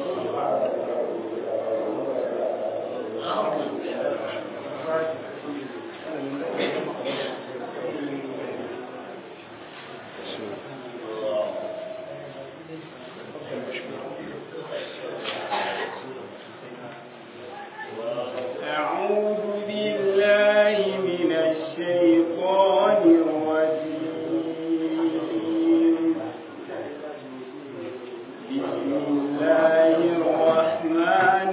أعوذ بالله من الشيطان الرجيم بسم الله الرحمن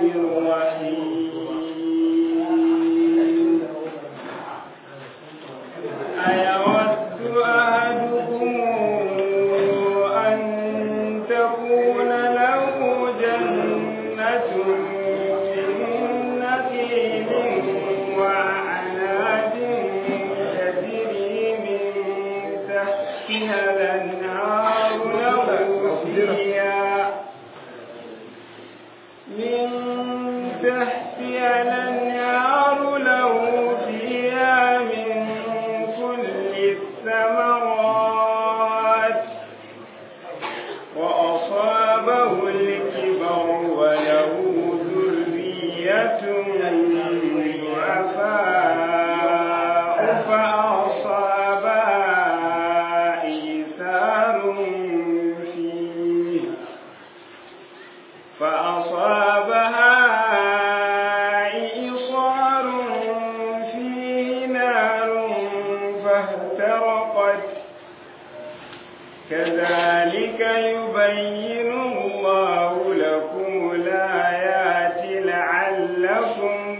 الرحيم أيود أحدكم أن تكون له جنة من نخيل وأعناب تجري من تحتها الأنهار له فيها من تحتها الأنهار له فيها من كل الثمرات وأصابه الكبر وله ذرية ضعفاء فأصابها إيثار فيه فأصابها إيصار فيه نار فاحترقت كذلك يبين الله لكم الآيات لعلكم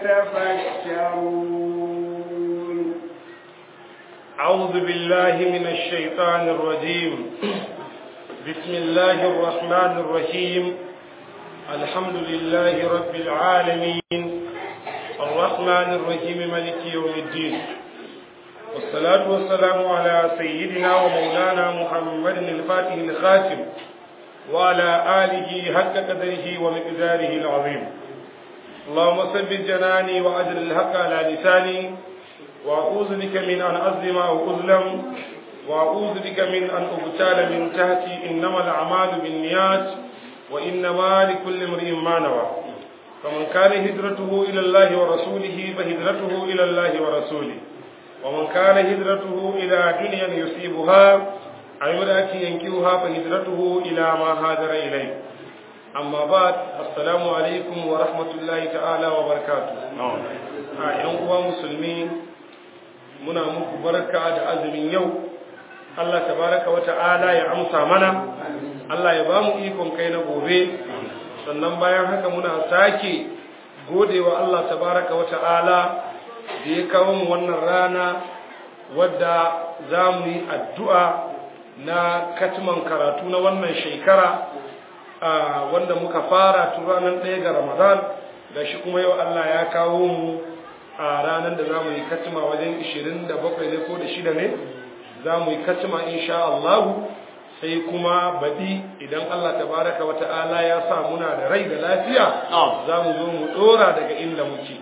تتفكرون أعوذ بالله من الشيطان الرجيم بسم الله الرحمن الرحيم الحمد لله رب العالمين الرحمن الرحيم ملك يوم الدين والصلاة والسلام على سيدنا ومولانا محمد الفاتح الخاتم وعلى آله حق قدره ومقداره العظيم اللهم ثبت جناني وأجر الحق على لساني وأعوذ بك من أن أظلم أو أظلم وأعوذ بك من أن أبتال من تحتي إنما الأعمال بالنيات وإنما لكل امرئ ما نوى فمن كان هجرته إلى الله ورسوله فهجرته إلى الله ورسوله ومن كان هجرته إلى دنيا يصيبها أو امرأة ينكوها فهجرته إلى ما هاجر إليه أما بعد السلام عليكم ورحمة الله تعالى وبركاته a ‘yan uwa musulmi muna muku barka da azumin yau Allah tabaraka wa ta'ala ya amsa mana Allah ya ba mu ikon kai na gobe sannan bayan haka muna sake godewa Allah tabaraka wa ta'ala da ya kawo mu wannan rana wadda za mu yi addu'a na katman karatu na wannan shekara wanda muka fara tun ranar ɗaya ga ramadan da shi kuma yau Allah ya kawo mu a ranar da za mu yi katima wajen 27 ne ko da shida ne za mu yi katima insha Allah sai kuma baɗi idan Allah tabaraka wa ta'ala ya sa muna da rai da lafiya za mu zo mu ɗora daga inda muke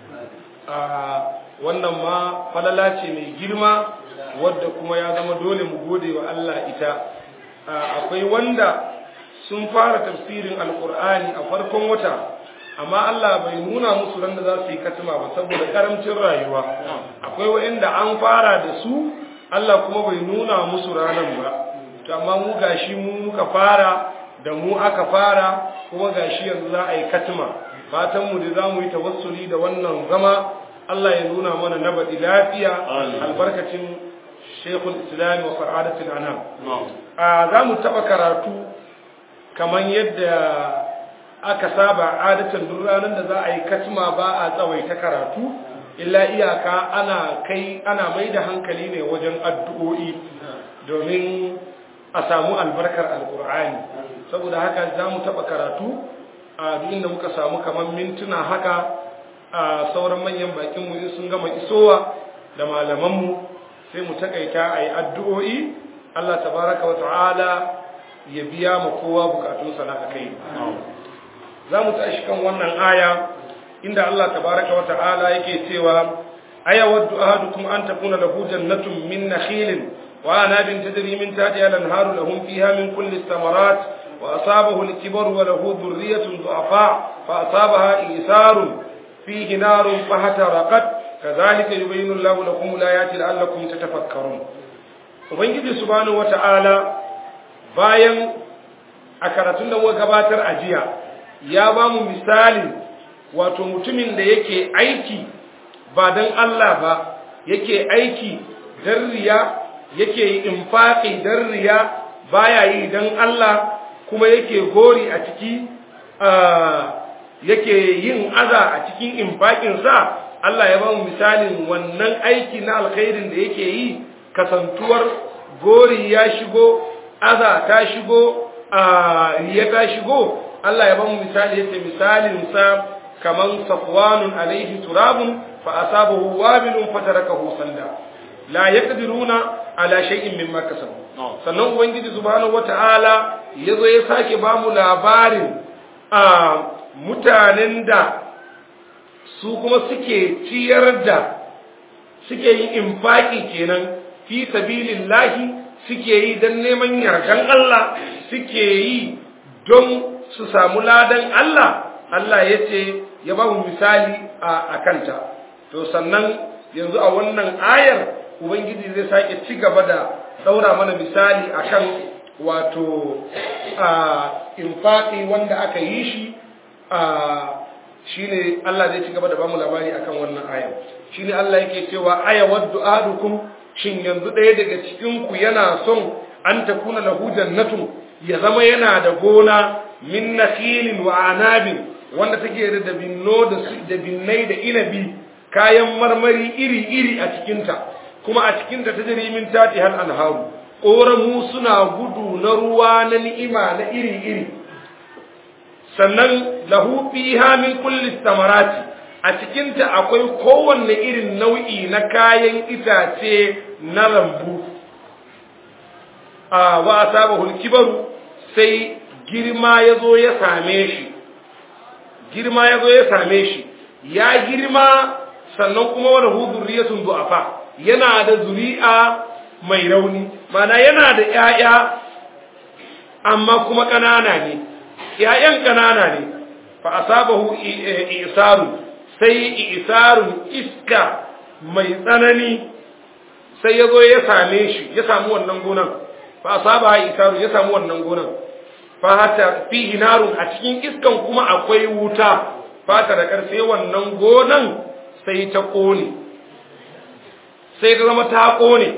wannan ma falala ce mai girma wadda kuma ya zama dole mu gode wa Allah ita akwai wanda sun fara tafsirin alkur'ani a farkon wata amma Allah bai nuna musu ran da za su yi katima ba saboda karamcin rayuwa akwai wa'inda an fara da su Allah kuma bai nuna musu ranan ba to amma mu gashi mu muka fara da mu aka fara kuma gashi yanzu za a yi katima fatan mu da za mu yi tawassuli da wannan zama Allah ya nuna mana na baɗi lafiya albarkacin Sheikhul Islam wa Sa'adatul Anam za mu taɓa karatu kamar yadda aka saba adatan duk ranar da za a yi katima ba a tsawaita karatu illa iyaka ana kai ana mai da hankali ne wajen addu'o'i domin a samu albarkar alkur'ani saboda haka za mu taɓa karatu a duk inda muka samu kamar mintuna haka a sauran manyan bakinmu in sun gama isowa da malamanmu sai mu takaita a yi addu'o'i Allah tabaraka wa ta'ala ya biya ma kowa bukatunsa na kai za mu tashi kan wannan aya inda Allah tabaraka wa ta'ala yake cewa aya waddu ahadukum an takuna lahu jannatun min nakhilin wa anabin tajri min tahtiha al-anharu lahum fiha min kulli thamarat wa asabahu al-kibaru wa lahu dhurriyyatun du'afa fa asabaha isarun fihi narun fahataraqat kadhalika yubayyinu Allahu lakum al-ayati la'allakum tatafakkarun ubangiji subhanahu wata'ala bayan a karatun da muka gabatar a jiya ya ba mu misali wato mutumin da yake aiki ba don Allah ba yake aiki don riya yake yi infaƙi don riya baya yi don Allah kuma yake gori a ciki yake yin aza a cikin infaƙinsa Allah ya ba mu misalin wannan aiki na alkhairin da yake yi kasantuwar gori ya shigo aza ta shigo riya ta shigo Allah ya ba mu misali yace misalin sa kaman safwanun alaihi turabun fa asabahu wabilun fatarakahu sanda la yaqdiruna ala shay'in mimma kasabu sannan ubangiji subhanahu wataala yazo ya sake ba mu labarin a mutanen da su kuma suke ciyar da suke yin infaki kenan fi sabilillahi suke yi don neman yardan Allah suke yi don su samu ladan Allah Allah ya ce ya ba mu misali a kanta to sannan yanzu a wannan ayar ubangiji zai sake ci gaba da daura mana misali akan wato a infaqi wanda aka yi shi a shine Allah zai ci gaba da bamu labari akan wannan ayar shine Allah yake cewa aya waddu ahadukum shin yanzu ɗaya daga cikin ku yana son an takuna lahu jannatun ya zama yana da gona min nakhilin wa anabin wanda take da dabinno da dabinnai da inabi kayan marmari iri-iri a cikinta kuma a cikinta ta jiri min tati hal anharu ƙoramu suna gudu na ruwa na ni'ima na iri-iri sannan lahu fiha min kulli samarati a cikinta akwai kowanne irin nau'i na kayan itace na lambu a wa asabahu kibaru sai girma yazo ya same shi girma yazo ya same shi ya girma sannan kuma wani hudurriyatun du'afa yana da zuri'a mai rauni mana yana da ƴaƴa amma kuma ƙanana ne ƴaƴan ƙanana ne fa asabahu isaru sai isarun iska mai tsanani sai ya zo ya same shi ya samu wannan gonan fa asaba isaru ya samu wannan gonan fa hatta fihi narun a cikin iskan kuma akwai wuta fata da karfe wannan gonan sai ta kone sai ta zama ta kone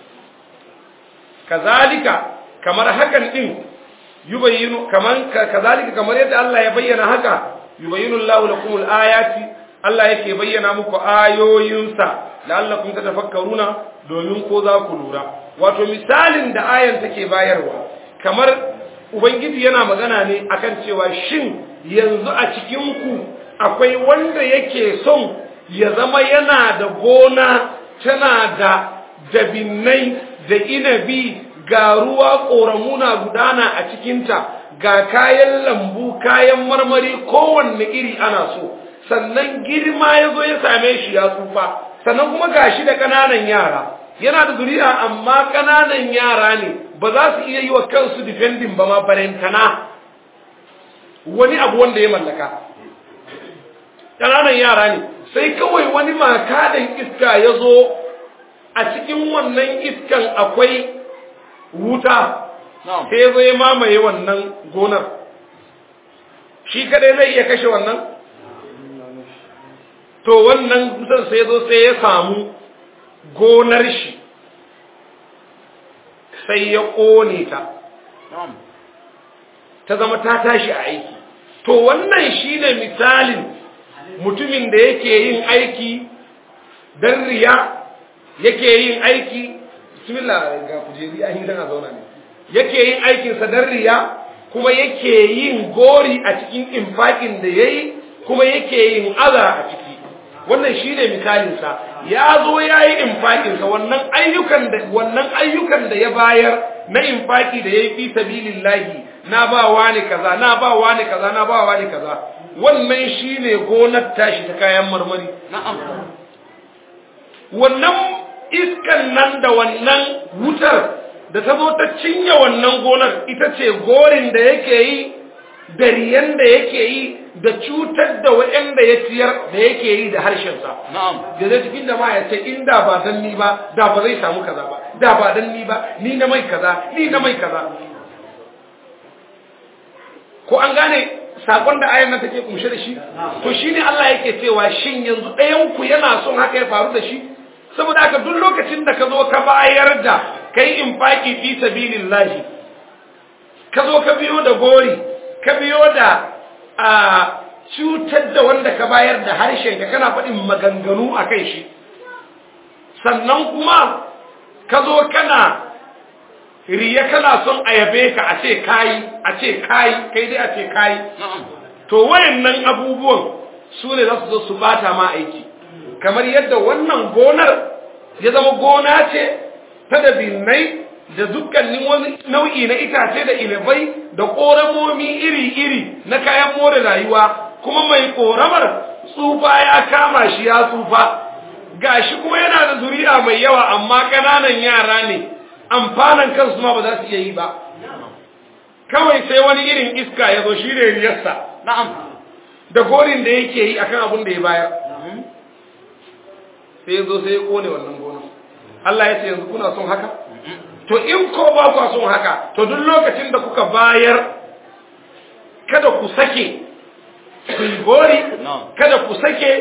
kazalika kamar hakan din yubayyinu kaman kazalika kamar yadda Allah ya bayyana haka yubayyinu Allahu lakum al-ayati Allah yake bayyana muku ayoyinsa la'allakum tatafakkaruna domin ko za ku lura wato misalin da ayan take bayarwa kamar ubangiji yana magana ne akan cewa shin yanzu a cikin ku akwai wanda yake son ya zama yana da gona tana da dabinnai da inabi ga ruwa ƙoramuna gudana a cikinta ga kayan lambu kayan marmari kowanne iri ana so sannan girma ya zo ya same shi ya tsufa sannan kuma gashi da ƙananan yara yana da zuriya amma ƙananan yara ne ba za su iya yi wa kansu defending ba ma barentana wani abu wanda ya mallaka ƙananan yara ne sai kawai wani makadan iska ya zo a cikin wannan iskan akwai wuta sai zo ya mamaye wannan gonar shi kadai zai iya kashe wannan to wannan wutar sai zo sai ya samu gonar shi sai ya ƙone ta ta zama ta tashi a aiki to wannan shine misalin mutumin da yake yin aiki don riya yake yin aiki bismillah ga kujeri an yi a zauna ne yake yin aikinsa don riya kuma yake yin gori a cikin infakin da ya yi kuma yake yin aza a ciki wannan shi ne misalinsa ya zo ya yi infakinsa wannan ayyukan da wannan ayyukan da ya bayar na infaki da ya yi fi sabilillahi na ba wani kaza na ba wani kaza na ba wani kaza wannan shi ne gonar tashi ta kayan marmari wannan iskan nan da wannan wutar da ta zo ta cinye wannan gonar ita ce gorin da yake yi da riyan da yake yi da cutar da waɗanda ya ciyar da yake yi da harshensa na'am da zai cikin da ma ya ce inda ba dan ni ba da ba zai samu kaza ba da ba dan ni ba ni na mai kaza ni na mai kaza ko an gane sakon da ayan nan take kunshe da shi to shine Allah yake cewa shin yanzu ɗayan ku yana son haka ya faru da shi saboda haka duk lokacin da ka zo ka bayar da kai infaki fi sabilillahi ka zo ka biyo da gori ka biyo da a cutar da wanda ka bayar da harshen ka kana faɗin maganganu a kai shi sannan kuma ka zo kana riya kana son a yabe ka a ce kayi a ce kayi kai dai a ce kayi na'am to wayannan abubuwan su ne za su zo su bata ma aiki kamar yadda wannan gonar ya zama gona ce ta da binnai da dukkanin wani nau'i na itace da inabai da ƙoramomi iri-iri na kayan more rayuwa kuma mai ƙoramar tsufa ya kama shi ya tsufa gashi kuma yana da zuri'a mai yawa amma ƙananan yara ne amfanan kansu ma ba za su iya yi ba kawai sai wani irin iska ya zo shi ne riyarsa na'am da gorin da yake yi akan abin da ya bayar sai ya zo sai ya kone wannan gonar Allah ya ce yanzu kuna son haka to in ko ba ku son haka to duk lokacin da kuka bayar kada ku sake ku yi gori No. kada ku sake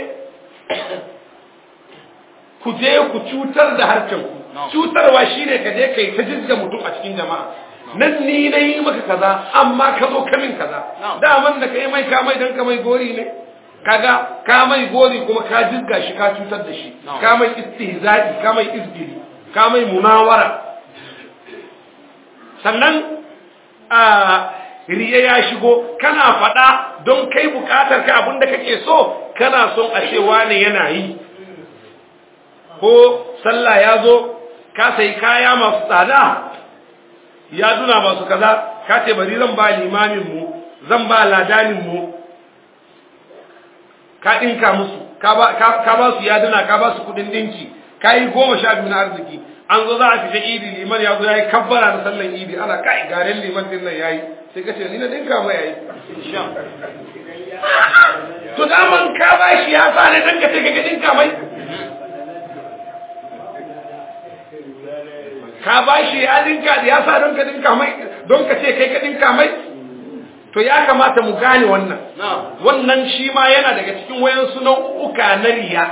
ku je ku cutar da harcen ku No. cutarwa shine ka je kai ta jizga mutum a cikin jama'a nan ni na yi maka kaza amma ka zo kamin kaza No. daman da kai mai ka mai dan ka mai gori ne kaga ka mai gori kuma ka jizga shi ka cutar da shi No. ka mai istihza'i ka mai izgili ka mai munawara sannan a riya ya shigo kana faɗa don kai bukatar ka abinda kake so kana son a ce wane yana yi ko sallah ya zo ka sai kaya masu tsada ya duna masu kaza ka ce bari zan ba limamin mu zan ba ladanin mu ka ɗinka musu ka ba ka- ka ba su yaduna ka ba su kuɗin ɗinki ka yi goma sha biyu na arziki an zo za a fita idi liman ya zo ya yi kabbara na sallan idi ana kai garen liman din nan ya yi sai ka ce ni na ɗinka mai ya yi to daman ka ba shi ya sa ne dan ka ce ka ɗinka mai ka ba shi ya ɗinka ya sa don ka ɗinka mai don ka ce kai ka ɗinka mai to ya kamata mu gane wannan na'am wannan shi ma yana daga cikin wayansu nau'uka na riya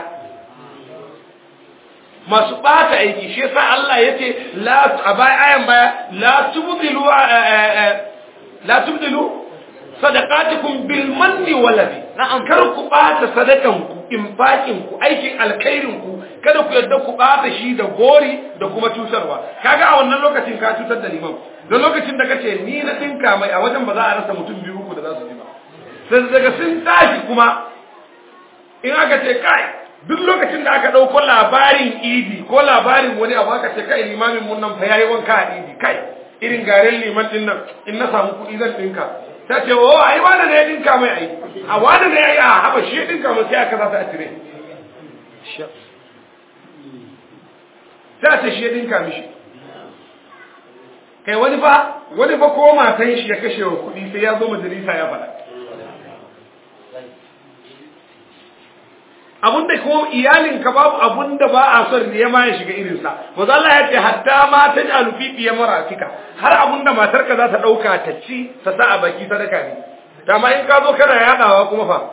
masu ɓata aiki shi yasa Allah ya ce la a baya ayan baya la tubdilu la tubdilu sadaqatukum bil manni wal adhi Na'am. kar ku ɓata sadakan ku infakin ku aikin alkhairin ku kada ku yarda ku ɓata shi da gori da kuma cutarwa kaga a wannan lokacin ka cutar da liman don lokacin da kace ni na dinka mai a wajen ba za a rasa mutum biyu uku da za su ji ba sai daga sun tashi kuma in aka ce kai duk lokacin da aka ɗauko labarin idi ko labarin wani abu aka ce kai limamin mun nan fa yayi wanka a idi kai irin garin liman din nan in na samu kuɗi zan dinka ta ce o ai wanda ne ya dinka mai ai a wanda ne ya yi a haba shi ya dinka mai sai aka za ta a cire ta ce shi ya dinka mishi kai wani fa wani fa ko matan shi ya kashe wa kuɗi sai ya zo majalisa ya faɗa abun da kuma iyalin ka babu abun da ba a son ne ma ya shiga irin sa manzo Allah ya ce hatta ma ta jalu fi biya maratika har abun da matar ka za ta dauka ta ci ta sa a baki sadaka ne ta ma in ka zo kana yadawa kuma fa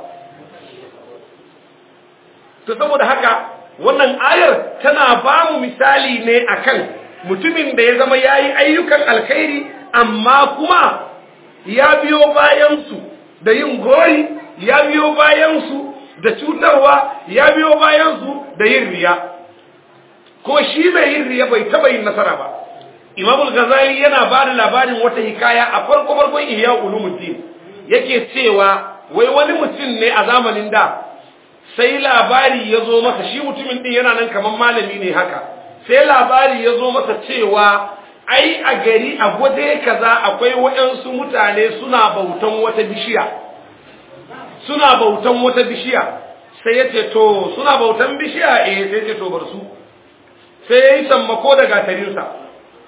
to saboda haka wannan ayar tana ba mu misali ne akan mutumin da ya zama yayi ayyukan alkhairi amma kuma ya biyo bayan su da yin gori ya biyo bayan su da cutarwa ya biyo bayan su da yin riya ko shi mai yin riya bai taba yin nasara ba Imam al-Ghazali yana ba da labarin wata hikaya a farko farkon Ihya Ulumuddin yake cewa wai wani mutum ne a zamanin da sai labari ya zo masa shi mutumin din yana nan kamar malami ne haka sai labari ya zo masa cewa ai a gari a gwaje kaza akwai waɗansu mutane suna bautan wata bishiya suna bautan wata bishiya sai ya ce to suna bautan bishiya eh sai ya ce to bar su sai ya yi sammako da gatarinsa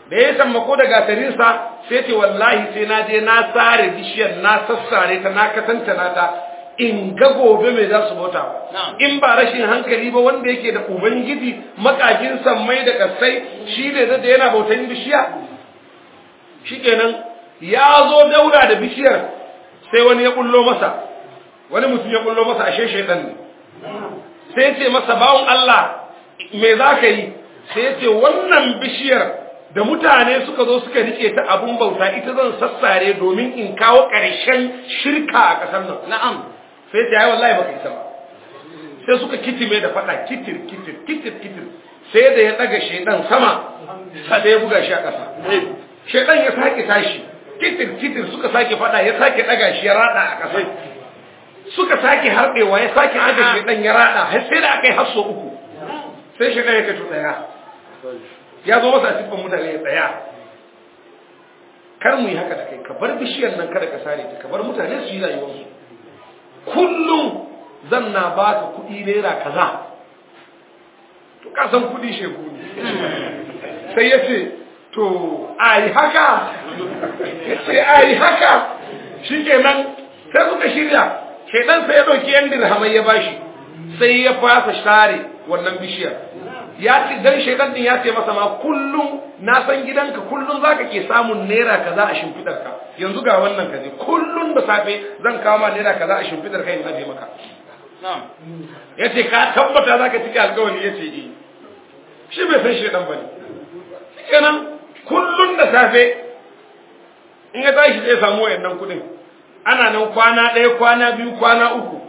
da ya sammako da gatarinsa sai ce wallahi sai na je na sare bishiyar na sassare ta na katantana ta in ga gobe mai za su bauta in ba rashin hankali ba wanda yake da ubangiji makakin sammai da kasai shi ne da yana bautan bishiya shikenan ya zo daura da bishiyar sai wani ya kullo masa wani mutum ya kullo masa ashe shaidan ne sai ce masa bawon Allah me za ka yi sai ce wannan bishiyar da mutane suka zo suka rike ta abun bauta ita zan sassare domin in kawo ƙarshen shirka a ƙasar nan na'am sai ta yi wallahi baka isa ba sai suka kitime da faɗa kitir kitir kitir kitir sai da ya ɗaga shaidan sama sai ya buga shi a ƙasa shaidan ya sake tashi kitir kitir suka sake faɗa ya sake ɗaga shi ya raɗa a ƙasa suka sake harɗewa ya sake ɗaga shaidan ya raɗa har sai da aka yi hasso uku sai shaidan ya kacu ɗaya ya zo masa siffan mutane ya tsaya kar mu yi haka da kai ka bar bishiyar nan kada ka sare ta ka bar mutane su yi rayuwarsu kullum zan na baka kuɗi naira kaza to ka san kuɗi shegu ne sai ya ce to a yi haka ya ce a yi haka shi kenan sai suka shirya shaidan sai ya ɗauki yan dirhamai ya bashi sai ya fasa share wannan bishiyar ya ce dan shaidan din ya ce masa ma kullum na san gidanka kullum zaka ke samun naira kaza a shimfidar ka yanzu ga wannan kaje kullum da safe zan kawo ma naira kaza a shimfidar ka in aje maka yace ka tabbata zaka cika alƙawari yace eh shi bai san shaidan bane kenan kullum da safe in ya tashi zai samu wayannan kudin ana nan kwana ɗaya kwana biyu kwana uku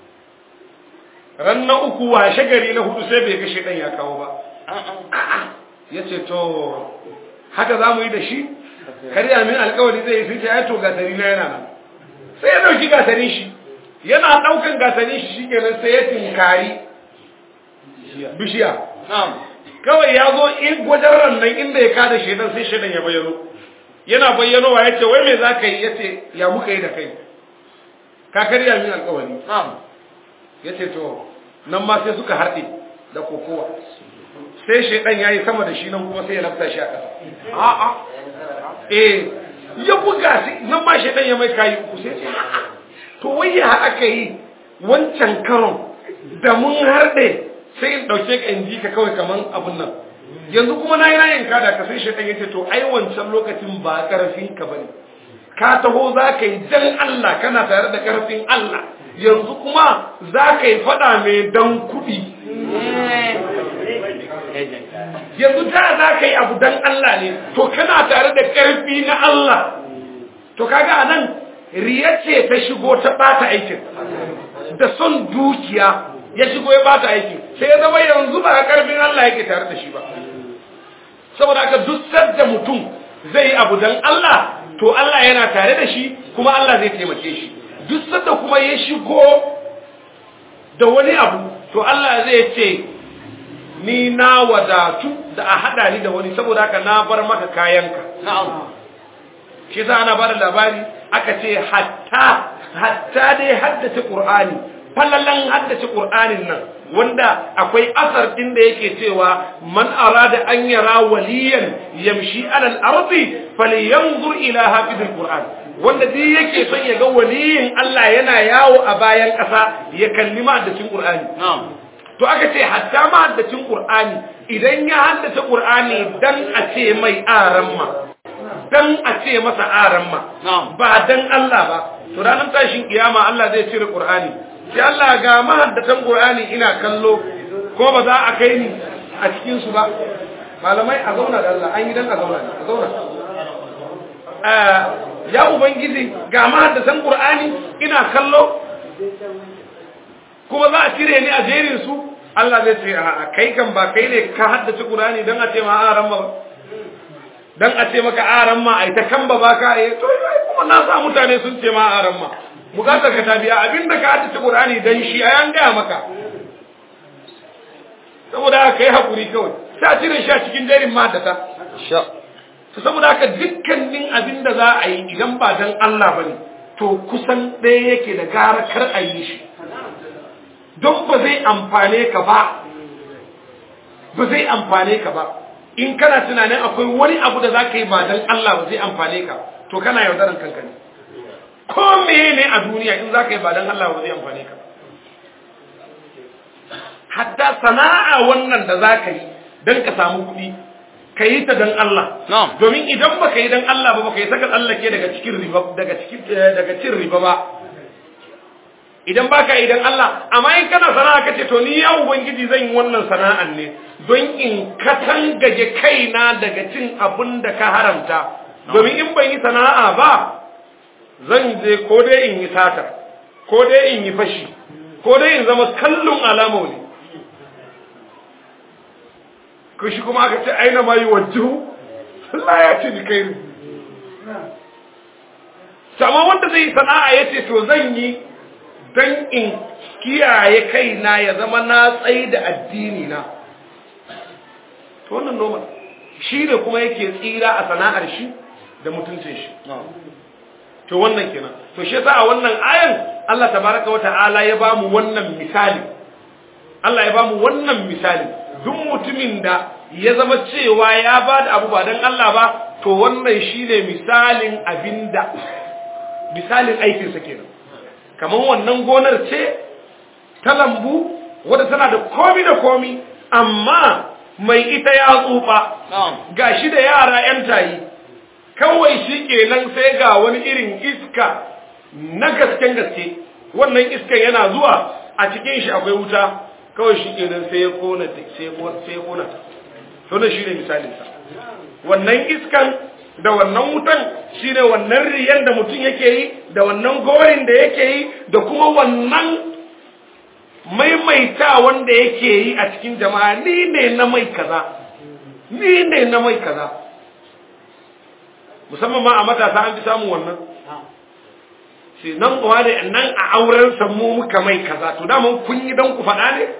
ran na uku washe gari na hudu sai bai ga shaidan ya kawo ba ya ce to haka za mu yi da shi karya min alkawari zai yi sun ce ya to gasari na yana nan sai ya dauki gasarin shi yana daukan gasarin shi shi kenan sai ya tinkari bishiya kawai ya zo in wajen rannan inda ya kada shaidan sai shaidan ya bayyano yana bayyanowa ya ce wai me za ka yi ya ce ya muka yi da kai ka karya min alkawari ya ce to nan ma sai suka harɗe da kokowa sai shaidan ya yi sama da shi nan kuma sai ya lafta shi a ƙasa a'a eh ya buga shi nan ma shaidan ya mai kayi uku sai ce a'a to wai ya aka yi wancan karon da mun harɗe sai in ɗauke ka in ji ka kawai kaman abun nan yanzu kuma na yi rayin kada ka sai shaidan ya ce to ai wancan lokacin ba ƙarfin ka bane ka taho za ka yi dan Allah kana tare da ƙarfin Allah yanzu kuma za ka yi fada mai dan kuɗi yanzu ta za ka yi abu dan Allah ne to kana tare da ƙarfi na Allah to kaga a nan riya ce ta shigo ta ɓata aikin da son dukiya ya shigo ya ɓata aikin sai ya zama yanzu ba ƙarfin Allah yake tare da shi ba saboda haka duk sadda mutum zai yi abu dan Allah to Allah yana tare da shi kuma Allah zai taimake shi duk sanda kuma ya shigo da wani abu to Allah zai ce ni na wadatu da a hada ni da wani saboda haka na bar maka kayanka shi za ana bada labari aka ce hatta hatta dai haddace qur'ani fallalan haddace qur'anin nan wanda akwai asar din da yake cewa man arada an yara waliyan yamshi alal ardi falyanzur ila hafizil qur'an wanda duk yake son ya ga waliyin Allah yana yawo a bayan ƙasa ya kalli mahaddacin Qur'ani to aka ce hatta mahaddacin Qur'ani idan ya haddace Qur'ani dan a ce mai aramma dan a ce masa aramma ba dan Allah ba to ranar tashin kiyama Allah zai cire Qur'ani sai Allah ga mahaddatan Qur'ani ina kallo ko ba za a kai ni a cikin su ba malamai a zauna da Allah an yi dan a zauna a zauna ya ubangiji ga mahaddasan qur'ani ina kallo kuma za a cire ni a jerin su Allah zai ce a kai kan ba kai ne ka haddace qur'ani dan a ce ma aran ma dan a ce maka aran ma ai ta kan ba baka eh to kuma na sa mutane sun ce ma aran ma bukatar ka tabiya abinda ka haddace qur'ani dan shi ayan ga maka saboda kai hakuri kawai sai a cire shi a cikin jerin mahaddata sha to saboda haka dukkanin abin da za a yi idan ba dan Allah bane to kusan ɗaya yake da gara kar a yi shi don ba zai amfane ka ba ba zai amfane ka ba in kana tunanin akwai wani abu da za ka yi ba don Allah ba zai amfane ka to kana yaudaran kanka ne ko meye ne a duniya in za ka yi ba don Allah ba zai amfane ka hatta sana'a wannan da za ka yi don ka samu kuɗi ka yi ta don Allah domin idan ba ka yi don Allah ba ba ka yi saka tsallake daga cikin riba daga cikin daga cin riba ba idan ba ka yi don Allah amma in kana sana'a ka ce to ni ya ubangiji zan yi wannan sana'an ne don in katangaje kaina daga cin abin da ka haramta domin in ban yi sana'a ba zan je ko dai in yi sata ko dai in yi fashi ko dai in zama kallon alamo ne ko shi kuma aka ce aina ma yi wajju Allah ya ce ni kai ne sama wanda zai yi sana'a ya ce to zan yi don in kiyaye kaina ya zama na tsaye da addini na to wannan normal shi ne kuma yake tsira a sana'ar shi da mutuncin shi to wannan kenan to shi yasa a wannan ayan Allah tabaraka wata'ala ya bamu wannan misali Allah ya bamu wannan misali duk mutumin da ya zama cewa ya ba da abu ba don Allah ba to wannan shine misalin abinda misalin aikinsa kenan kamar wannan gonar ce ta lambu wadda tana da komi da komi amma mai ita ya tsufa ga shi da yara 'yan tayi kawai shi kenan sai ga wani irin iska na gasken gaske wannan iskan yana zuwa a cikin shi akwai wuta kawai shi kenan sai ya kona sai ya kona ta to ne shine misalin sa wannan iskan da wannan wutan shine wannan riyan da mutum yake yi da wannan gorin da yake yi da kuma wannan maimaita wanda yake yi a cikin jama'a ni ne na mai kaza ni ne na mai kaza musamman ma a matasa an fi samun wannan sai nan kuwa da nan a auren mu muka mai kaza to daman kun yi don ku faɗa ne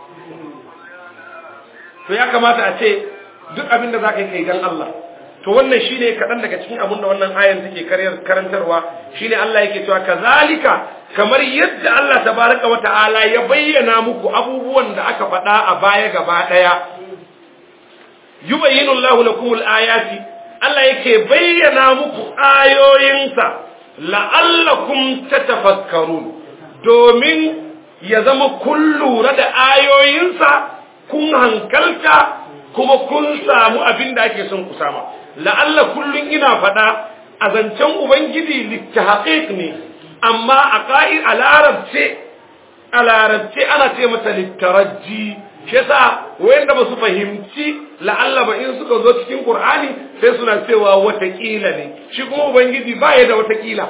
to ya kamata a ce duk abin da za ka yi kai don Allah to wannan shi ne kaɗan daga cikin abin da wannan ayan take karantarwa shi ne Allah yake cewa kazalika kamar yadda Allah tabaraka wa ta'ala ya bayyana muku abubuwan da aka faɗa a baya gaba ɗaya yubayyinu Allahu lakum al-ayati Allah yake bayyana muku ayoyinsa la'allakum tatafakkarun domin ya zama kun lura da ayoyinsa kun hankalta kuma kun samu abin da ake son ku sama la'alla kullun ina faɗa a zancen ubangiji littahaqiq ne amma a ƙa'ir a larabce a larabce ana ce mata littaraji shi yasa wayanda ba su fahimci la'alla ba in suka zo cikin qur'ani sai suna cewa watakila ne shi kuma ubangiji ba ya da watakila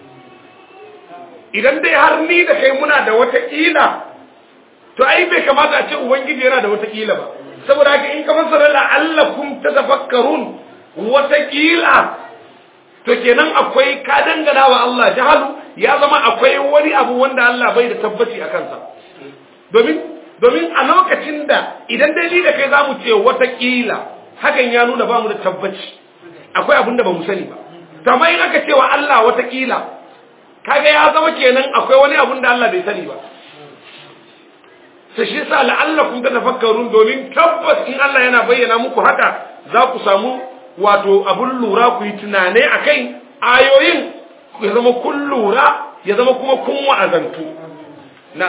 idan dai har ni da kai muna da watakila to ai bai kamata a ce ubangiji yana da watakila ba saboda haka in ka fassara la'allakum tatafakkarun watakila to kenan akwai ka dangana wa Allah jahalu ya zama akwai wani abu wanda Allah bai da tabbaci a kansa domin domin a lokacin da idan dai ni da kai zamu ce watakila hakan ya nuna ba mu da tabbaci akwai abin da ba mu sani ba kamar in aka ce wa Allah watakila kaga ya zama kenan akwai wani abin da Allah bai sani ba sai shi yasa la'allakum tatafakkarun domin tabbas in Allah yana bayyana muku haka za ku samu wato abun lura ku yi tunane akai ayoyin ya zama kun lura ya zama kuma kun wa'azantu na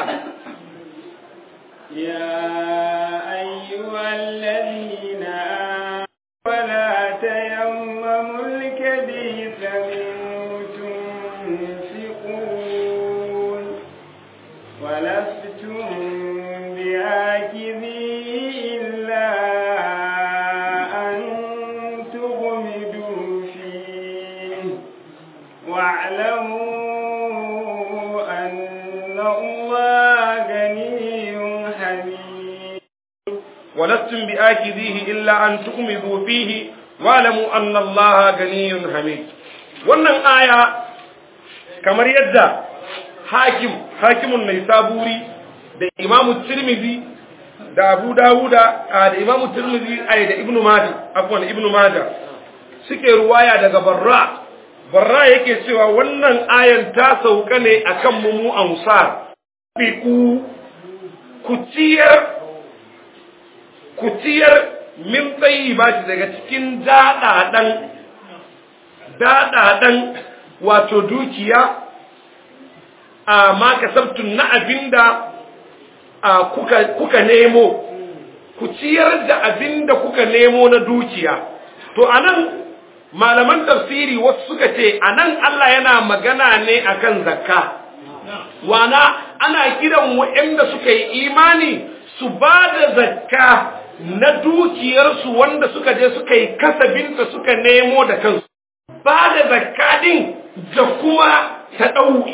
يا أيها الذين آمنوا ولا تيمموا الكبيث منه تنفقون ولستم بآكذيه إلا أن تغمدوا فيه واعلموا أن الله غني حميد ولستم بآكذيه إلا أن تغمضوا فيه واعلموا أن الله غني حميد wannan aya kamar yadda hakim hakimun mai saburi da imamu tirmidhi da abu dawuda da imamu tirmidhi ai da ibnu majah afwan ibnu majah suke ruwaya daga barra barra yake cewa wannan ayan ta sauka ne akan mu mu ansar biku ku ciyar ku ciyar min tsayi ba shi daga cikin daɗaɗan daɗaɗan wato dukiya a ma kasabtun na abinda kuka, kuka nemo ku ciyar da abinda kuka nemo na dukiya to anan malaman tafsiri wasu suka ce anan Allah yana magana ne akan zakka wana ana kiran waɗanda suka yi imani su ba da zakka na dukiyarsu wanda suka je suka yi kasabinta suka nemo da kansu ba da zakka din da kuma ta ɗau'i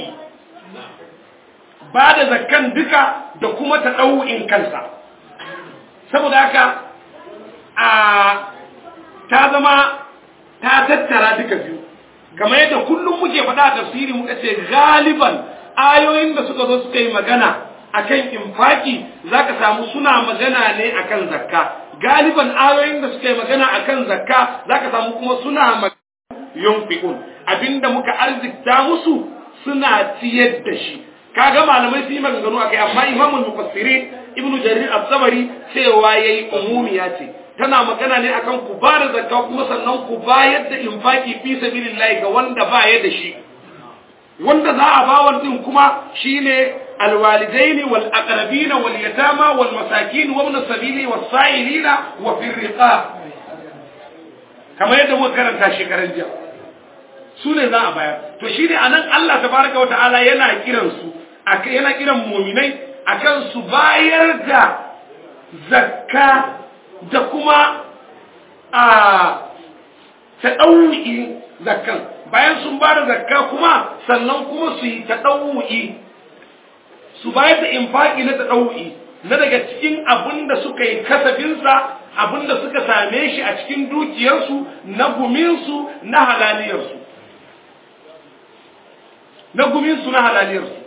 ba da zakkan duka da kuma ta ɗau'in kansa saboda haka a ta zama ta tattara duka biyu kamar yadda kullum muke faɗa a tafsiri muka ce galiban ayoyin da suka zo suka yi magana akan infaki zaka samu suna magana ne akan zakka galiban ayoyin da suka yi magana akan zakka zaka samu kuma suna magana yunfiqun abinda muka arzikta musu suna ciyar da shi kaga malamai su yi maganganu akai amma imamul mufassirin ibnu jarir as-sabari cewa yayi umumiya ce tana magana ne akan ku ba da zakka kuma sannan ku bayar da infaki fi sabilillah ga wanda ba ya da shi wanda za a bawa din kuma shine alwalidaini wal aqrabina wal yatama wal masakin wa ibn sabili was sa'ilina wa fi riqab kamar yadda muka karanta shekaran jiya su ne za a bayar to shine anan Allah tabaraka wa ta'ala yana kiran su yana kiran mu'minai akan su bayar da zakka da kuma a taɗau'i zakkan bayan sun ba da zakka kuma sannan kuma su yi taɗau'i su bayar da infaki na taɗau'i na daga cikin abin da suka yi kasabinsa abin da suka same shi a cikin dukiyarsu na guminsu na halaliyarsu na guminsu na halaliyarsu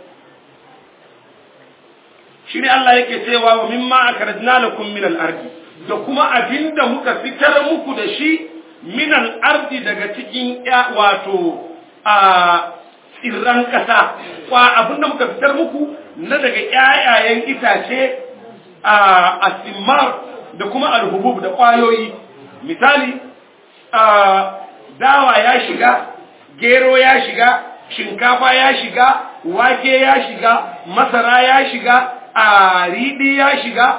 shi ne Allah yake cewa wa mimma akarajna lakum min al-ardi da kuma abinda muka fitar muku da shi min al-ardi daga cikin wato a tsirran kasa kwa abinda muka fitar muku na daga ƴaƴayen itace a asimar da kuma alhubub da kwayoyi misali a dawa ya shiga gero ya shiga shinkafa ya shiga wake ya shiga masara ya shiga a riɗi ya shiga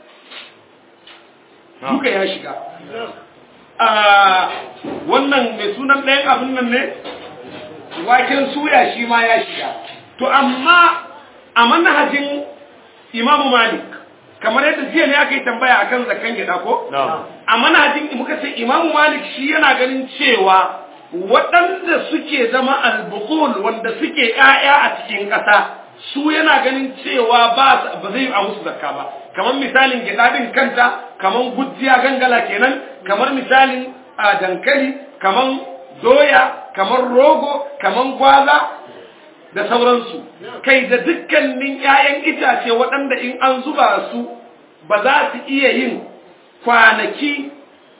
duka ya shiga a wannan mai sunan ɗayan abin nan ne waken suya shi ma ya shiga to amma a manhajin imamu malik kamar yadda jiya ne aka yi tambaya akan zakan gida ko a manhajin muka ce imamu malik shi yana ganin cewa waɗanda suke zama albukul wanda suke ‘ya'ya a cikin ƙasa su yana ganin cewa ba zai a musu zakka ba kamar misalin gyaɗaɗin kanta kamar gujiya gangala kenan kamar misalin a dankali kamar doya kamar rogo kamar gwaza da sauransu kai da dukkanin ‘ya'yan itace waɗanda in an zuba su ba za su iya yin kwanaki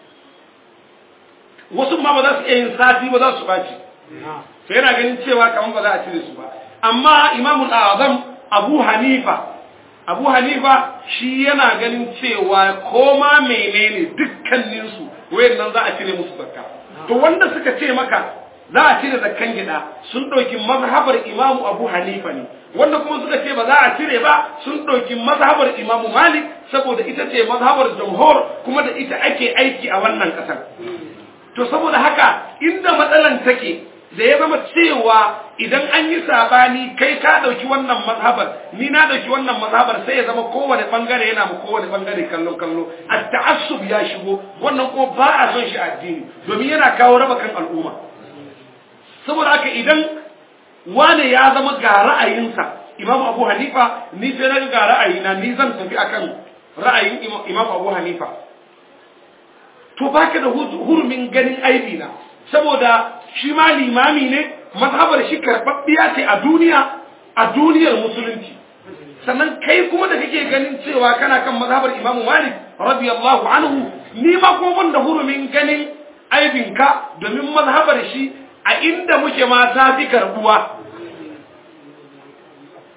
wasu ma ba za su iya yin sati ba za su ɓaci sai yana ganin cewa kamar ba za a cire su ba amma imamul azam abu hanifa abu hanifa shi yana ganin cewa koma menene dukkaninsu wayannan za a cire musu zakka to wanda suka ce maka za a cire zakkan gida sun ɗauki mazhabar imamu abu hanifa ne wanda kuma suka ce ba za a cire ba sun ɗauki mazhabar imamu malik saboda ita ce mazhabar jamhur kuma da ita ake aiki a wannan ƙasar to saboda haka inda matsalan take da ya zama cewa idan an yi sabani kai ka dauki wannan mazhabar ni na dauki wannan mazhabar sai ya zama kowane bangare yana mu kowane bangare kallon kallo at-ta'assub ya shigo wannan ko ba a son shi addini domin yana kawo raba kan al'umma saboda haka idan wane ya zama ga ra'ayinsa Imam Abu Hanifa ni sai na ga ra'ayina ni zan tafi akan ra'ayin Imam Abu Hanifa to baka da hurumin ganin aibi na saboda shi ma limami ne mazhabar shi karɓaɓɓiya ce a duniya a duniyar musulunci sannan kai kuma da kake ganin cewa kana kan mazhabar imamu malik radiyallahu anhu ni ma ko ban da hurumin ganin aibinka domin mazhabar shi a inda muke ma ta fi karbuwa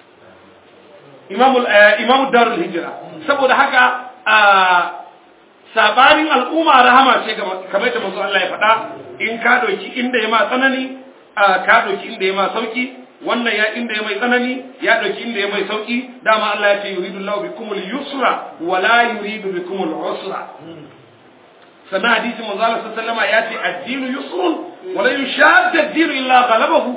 imamu darul hijira saboda haka sabanin al'umma rahama ce kamar da manzo Allah ya faɗa in ka ɗauki inda ya ma tsanani ka ɗauki inda ya ma sauki wannan ya inda ya mai tsanani ya ɗauki inda ya mai sauki dama Allah ya ce yuridu Allahu bikumul yusra wa la yuridu bikumul usra sannan hadisi manzo Allah sallallahu alaihi ya ce ad-dinu yusrun wa la yushadda ad-dinu illa ghalabahu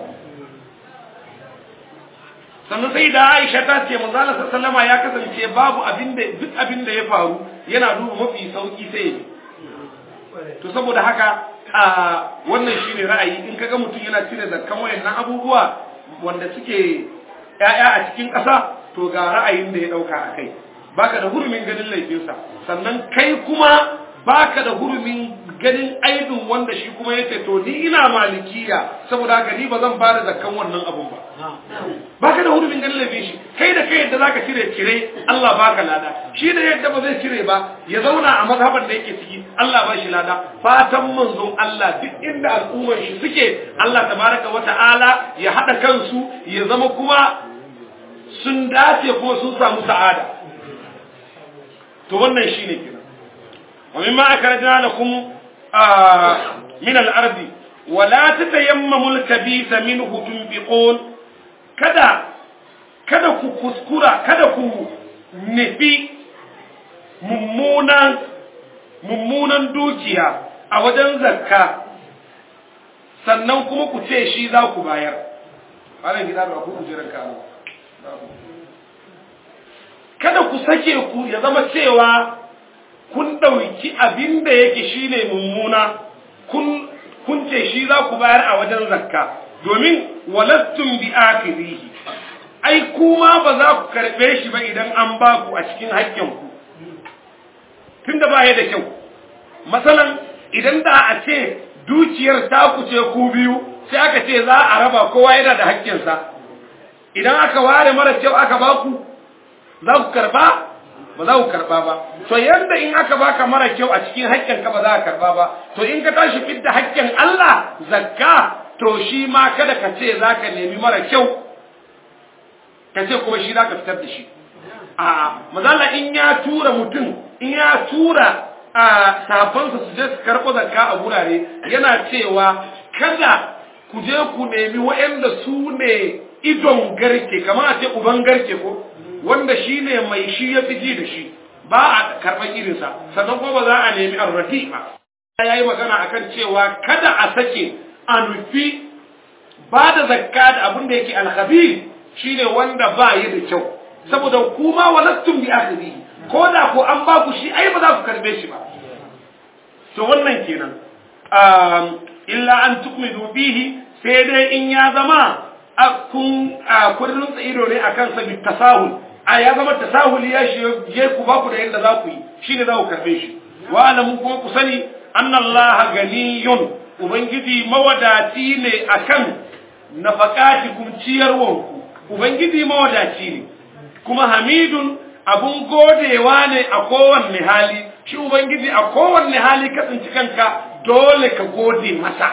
sannan sai da Aisha ta ce manzo Allah sallallahu alaihi ya kasance babu abinda duk abinda ya faru yana duba mafi sauki sai ya to saboda haka a wannan shine ra'ayi in kaga mutum yana cire zakkan wayannan abubuwa wanda suke ƴaƴa a cikin ƙasa to ga ra'ayin da ya dauka akai baka da hurumin ganin laifinsa sannan kai kuma baka da hurumin ganin aibin wanda shi kuma yace to ni ina malikiya saboda haka ni ba zan fara zakkan wannan abun ba baka da hurumin ganin laifin shi kai da kai yadda zaka cire cire Allah baka lada shi da yadda ba zai cire ba ya zauna a mazhaban da yake ciki Allah ba shi lada fatan manzon Allah duk inda al'ummar shi suke Allah tabaraka wa ta'ala ya hada kansu ya zama kuma sun dace kuma sun samu sa'ada to wannan shine kenan wa mimma akrajna lakum min al-ardi wa la tatayammamu al-kabitha minhu tunfiqun kada kada ku kuskura kada ku nufi mummunan mummunan dukiya a wajen zakka sannan kuma ku ce shi za ku bayar halin gida ba ku kujerar kano kada ku sake ku ya zama cewa kun ɗauki abin da yake shine mummuna kun kun ce shi za ku bayar a wajen zakka domin walastun bi akirihi ai kuma ba za ku karɓe shi ba idan an ba ku a cikin haƙƙinku tunda ba ya da kyau masalan idan da a ce dukiyar ta ku ce ku biyu sai aka ce za a raba kowa yana da haƙƙinsa idan aka ware mara kyau aka ba ku za ku karɓa ba za ku karɓa ba to yanda in aka baka mara kyau a cikin haƙƙinka ba za ka karɓa ba to in ka tashi fidda haƙƙin Allah zakka to shi ma kada ka ce za ka nemi mara kyau ka ce kuma shi za ka fitar da shi a mazala in ya tura mutum in ya tura a safansa su je su karɓo zakka a gurare yana cewa kada ku je ku nemi waɗanda su ne idon garke kamar a ce uban garke ko wanda shi ne mai shi ya fi ji da shi ba a karɓar irinsa sannan kuma ba za a nemi arrafi ba ya yi magana akan cewa kada a sake a nufi ba da zakka da abin da yake alhabir shine wanda ba yi da kyau saboda kuma walastum bi akhiri ko da ko an ba ku shi ai ba za ku karbe shi ba to wannan kenan um illa an tukmidu bihi sai dai in ya zama kun kullun ido ne akan sa bi tasahul a ya zama tasahul ya shi je ku ba ku da yanda za ku yi shine za ku karbe shi wa alamu kuma ku sani annallaha ganiyun ubangiji mawadaci ne akan nafaqatikum ciyarwanku ubangiji mawadaci ne kuma hamidun abun godewa ne a kowanne hali shi ubangiji a kowanne hali ka tsinci kanka dole ka gode masa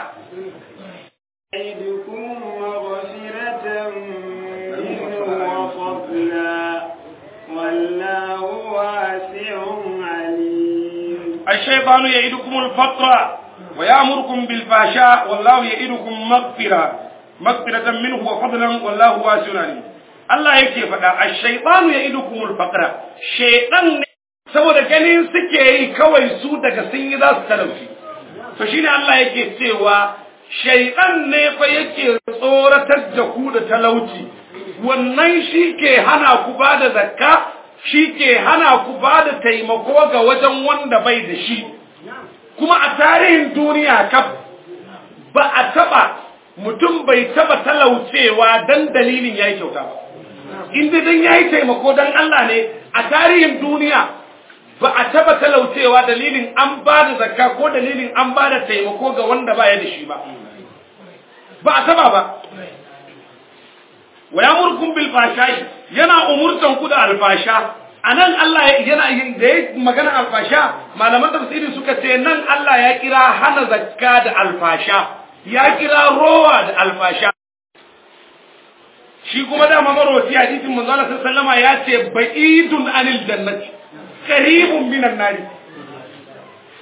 الشيطان يعدكم الفقر ويأمركم بالفحشاء والله يعدكم مغفرة مغفرة منه وفضلا والله واسع عليم Allah yake faɗa a shaitanu ya idu kumul faqra shaitan ne saboda ganin suke yi kawai su daga sun yi za su talauci to shine Allah yake cewa shaitan ne fa yake tsoratar da ku da talauci wannan shi ke hana ku ba da zakka shi ke hana ku ba da taimako ga wajen wanda bai da shi kuma a tarihin duniya kaf ba a taba mutum bai taba talaucewa dan dalilin yayi kyauta ba inda dan yayi taimako dan Allah ne a tarihin duniya ba a taba talaucewa dalilin an ba da zakka ko dalilin an ba da taimako ga wanda baya da shi ba ba a taba ba wa yamurkum bil fashai yana umurtan ku da alfasha anan Allah yana da ya magana alfasha malaman tafsiri suka ce nan Allah ya kira hana zakka da alfasha ya kira rowa da alfasha shi kuma da mamarwaci hadisin manzo Allah sallama ya ce ba'idun anil jannati qaribun minan nari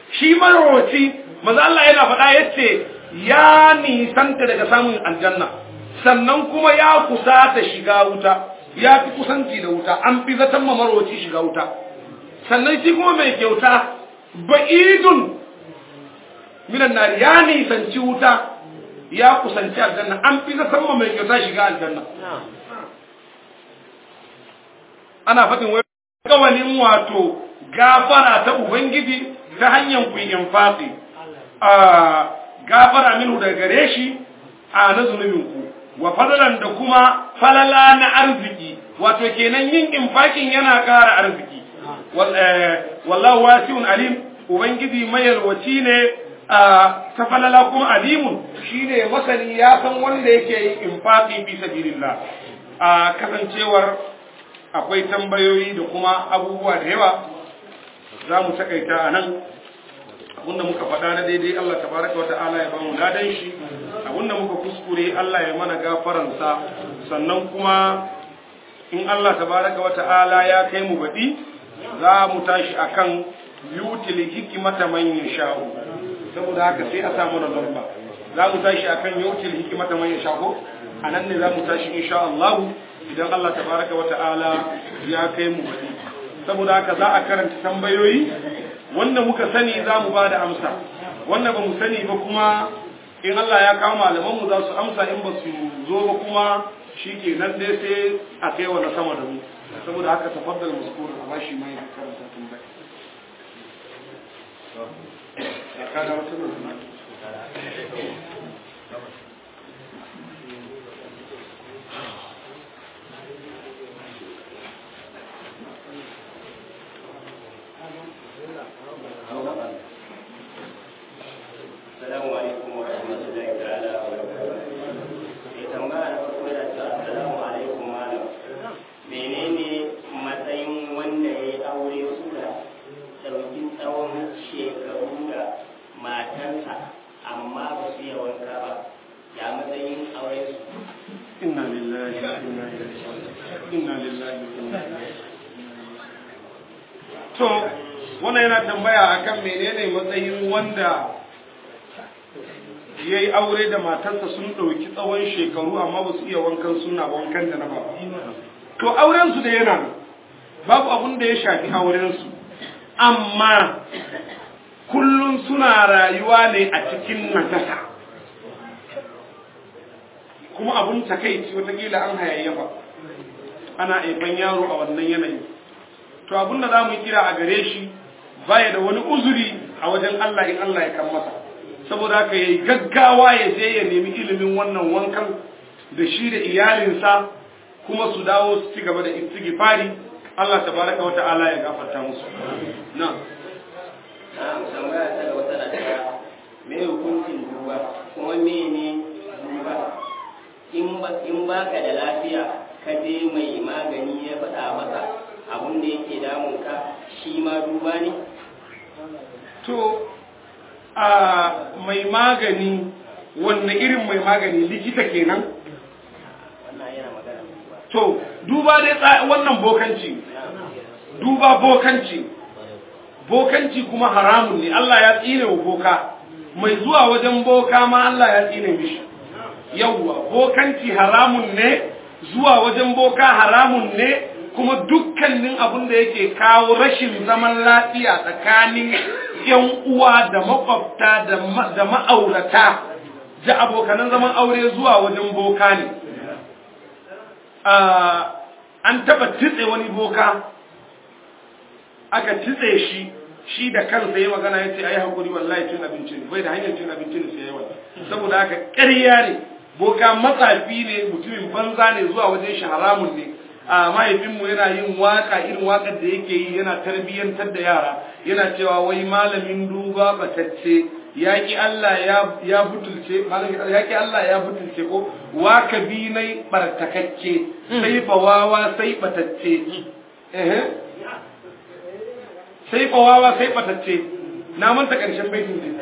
shi marowaci manzo Allah yana faɗa yace ya nisanta daga samun aljanna sannan kuma ya kusa ta shiga wuta ya fi kusanci da wuta an fi zaton ma marowaci shiga wuta sannan shi kuma mai kyauta ba'idun minan nari ya nisanci wuta ya kusanci aljanna an fi zaton ma mai kyauta shiga aljanna ana faɗin wai kawalin wato gafara ta ubangiji ta hanyar ku infaqi a gafara minhu daga gare shi a na zunubin ku wa fadalan da kuma falala na arziki wato kenan yin infakin yana ƙara arziki wallahu wasi'un alim ubangiji mayalwaci ne ta falala kuma alimun shine masani ya san wanda yake yin infaqi fi sabilillah a kasancewar akwai tambayoyi da kuma abubuwa da yawa za mu takaita a nan abinda muka faɗa na daidai Allah tabaraka wa ta'ala ya bamu ladan shi abinda muka kuskure Allah ya mana gafaransa sannan kuma in Allah tabaraka wa ta'ala ya kai mu baɗi za mu tashi akan yutil hikimata man yasha'u saboda haka sai a samu na lamba za mu tashi akan yutil hikimata man yasha'u anan ne za mu tashi insha Allah idan Allah tabaraka wa ta'ala ya kai mu baɗi saboda haka za a karanta tambayoyi wanda muka sani za mu ba da amsa wanda ba mu sani ba kuma in Allah ya kawo malamanmu za su amsa in ba su zo ba kuma shi ke nan dai sai a kai wa na sama da mu saboda haka tafaddal muskur a bashi mai karanta tambaya ya kada wata nuna Assalamu alaikum wa rahmatullahi ta'ala wa barakatuh. Mai tambaya na farko yana cewa assalamu alaikum malam. Menene matsayin wanda ya yi aure suka ɗauki tsawon shekaru da matansa amma ba su yi wanka ba. Ya matsayin aure su. inna lillahi wa inna ilaihi raji'un inna lillahi wa inna ilaihi to wannan yana tambaya akan menene matsayin wanda ya yi aure da matarsa sun ɗauki tsawon shekaru amma ba su iya wankan suna wankan da na ba to aurensu da yana nan. babu abun da ya shafi aurensu amma kullum suna rayuwa ne a cikin najasa kuma abun takaici watakila an hayayyafa ana aifan yaro a wannan yanayi to abun da za mu kira a gare shi baya da wani uzuri a wajen Allah in Allah ya kan masa saboda haka yayi gaggawa ya je ya nemi ilimin wannan wankan da shi da iyalinsa kuma su dawo su ci gaba da istighfari Allah tabaraka wa ta'ala ya gafarta musu na'am Na tambaya ta da wata na cewa me hukuncin duba kuma mene duba in ba in baka da lafiya ka je mai magani ya faɗa maka abun da yake damun ka shi ma duba ne to a mai magani wanne irin mai magani likita kenan wannan yana magana duba to duba dai tsa- wannan bokanci duba bokanci bokanci kuma haramun ne Allah ya tsine wa boka mai zuwa wajen boka ma Allah ya tsine mishi yawwa bokanci haramun ne zuwa wajen boka haramun ne kuma dukkanin abin da yake kawo rashin zaman lafiya tsakanin yan uwa da makwabta da ma- da ma'aurata da abokanan zaman aure zuwa wajen boka ne Ah, an taba titse wani boka aka titse shi shi da kansa ya magana ya ce a yi haƙuri wallahi cin abinci ne bai da hanyar cin abinci ne sai yawa saboda haka ƙarya ne boka matsafi ne mutumin banza ne zuwa wajen shi haramun ne a mahaifinmu yana yin waka irin wakar da yake yi yana tarbiyyantar da yara yana cewa wai malamin duba batacce yaki Allah ya ya butulce malamin yaki Allah ya butulce ko waka bi nai bartakacce sai bawawa sai batacce eh sai bawawa sai batacce na manta karshen baitin ne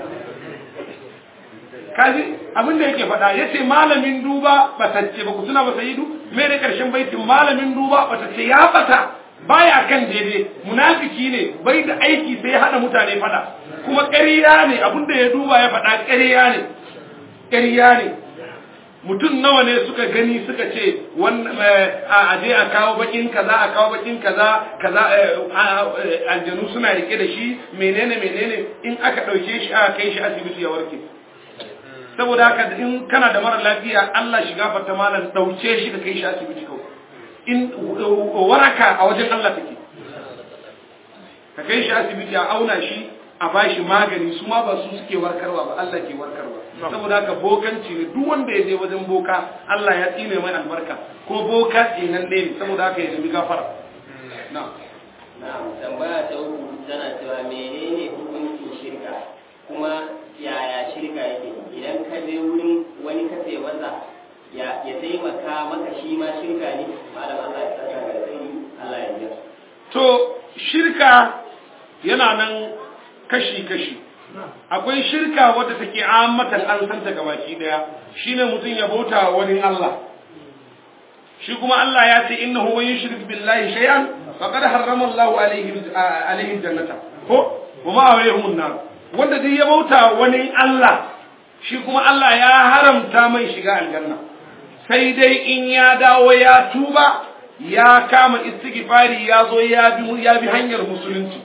kaji abin da yake faɗa yace malamin duba batacce ba ku tuna ba sayidu me ne karshen baitin malamin duba batacce ya bata baya kan daidai munafiki ne bai da aiki sai ya hada mutane fada kuma ƙarya ne abinda ya duba ya faɗa ƙarya ne ƙarya ne mutum nawa ne suka gani suka ce a aje a kawo bakin kaza a kawo bakin kaza kaza aljanu suna rike da shi menene menene in aka ɗauke shi aka kai shi asibiti ya warke saboda haka in kana da mara lafiya Allah shiga fata malam ɗauke shi ka kai shi asibiti kawai in waraka a wajen Allah take ka kai shi asibiti a auna shi a bashi magani su ma ba su suke warkarwa ba Allah ke warkarwa saboda haka bokanci ne duk wanda ya je wajen boka Allah ya tsine mai albarka ko boka tsinan ne saboda haka ya nemi gafara na na tambaya ta uku tana cewa menene hukuncin shirka kuma yaya shirka yake idan ka je wurin wani ka ce masa ya ya taimaka maka shi ma shirka ne malam Allah ya saka ga sai Allah ya ji to shirka yana nan kashi-kashi akwai shirka wadda take ammatan an santa gabaki daya shine mutum ya bauta wani Allah shi kuma Allah ya ce innahu wa yushrik billahi shay'an faqad harrama Allahu alayhi alayhi jannata ko wa ma alayhim nar wanda duk ya bauta wani Allah shi kuma Allah ya haramta mai shiga aljanna sai dai in ya dawo ya tuba ya kama istighfari ya zo ya bi ya bi hanyar musulunci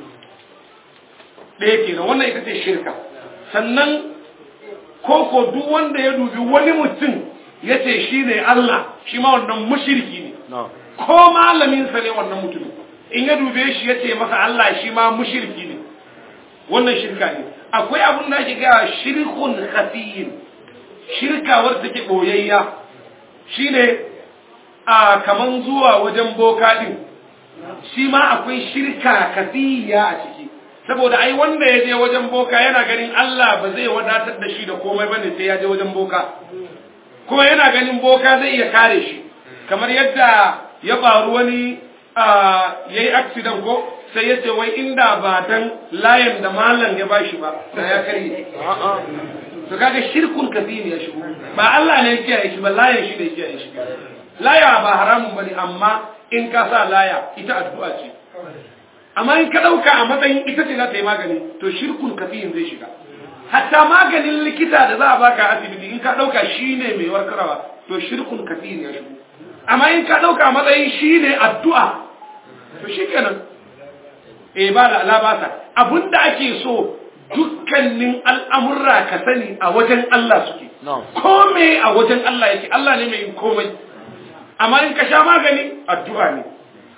ɗaya kenan wannan ita ce shirka sannan koko duk wanda ya dubi wani mutum ya ce shi ne Allah shi ma wannan mushirki ne ko malaminsa ne wannan mutumin in ya dube shi ya ce masa Allah shi ma mushirki ne wannan shirka ne akwai abin da ake gaya shirkun khafiyin shirka wadda take boyayya shine a kaman zuwa wajen boka din shi ma akwai shirka kafiya a ciki saboda ai wanda ya je wajen boka yana ganin Allah ba zai wadatar da shi da komai bane sai ya je wajen boka kuma yana ganin boka zai iya kare shi kamar yadda ya faru wani ya yi accident ko sai ya ce wai inda ba dan layan da malam ya bashi ba da ya karye to kaga shirkun kafin ya shigo ba Allah ne ya kiyaye shi ba layan shi da ya kiyaye shi laya ba haramun bane amma in ka sa laya ita addu'a ce amma in ka ɗauka a matsayin ita ce za ta yi magani to shirkun kafiyin zai shiga hatta maganin likita da za a baka asibiti in ka ɗauka shi ne mai warkarwa to shirkun kafiyin ya shigo amma in ka ɗauka a matsayin shi ne addu'a to shi kenan e ba da alabasa abinda ake so dukkanin al'amurra ka sani a wajen Allah suke kome a wajen Allah yake Allah ne mai yin komai amma in ka sha magani addu'a ne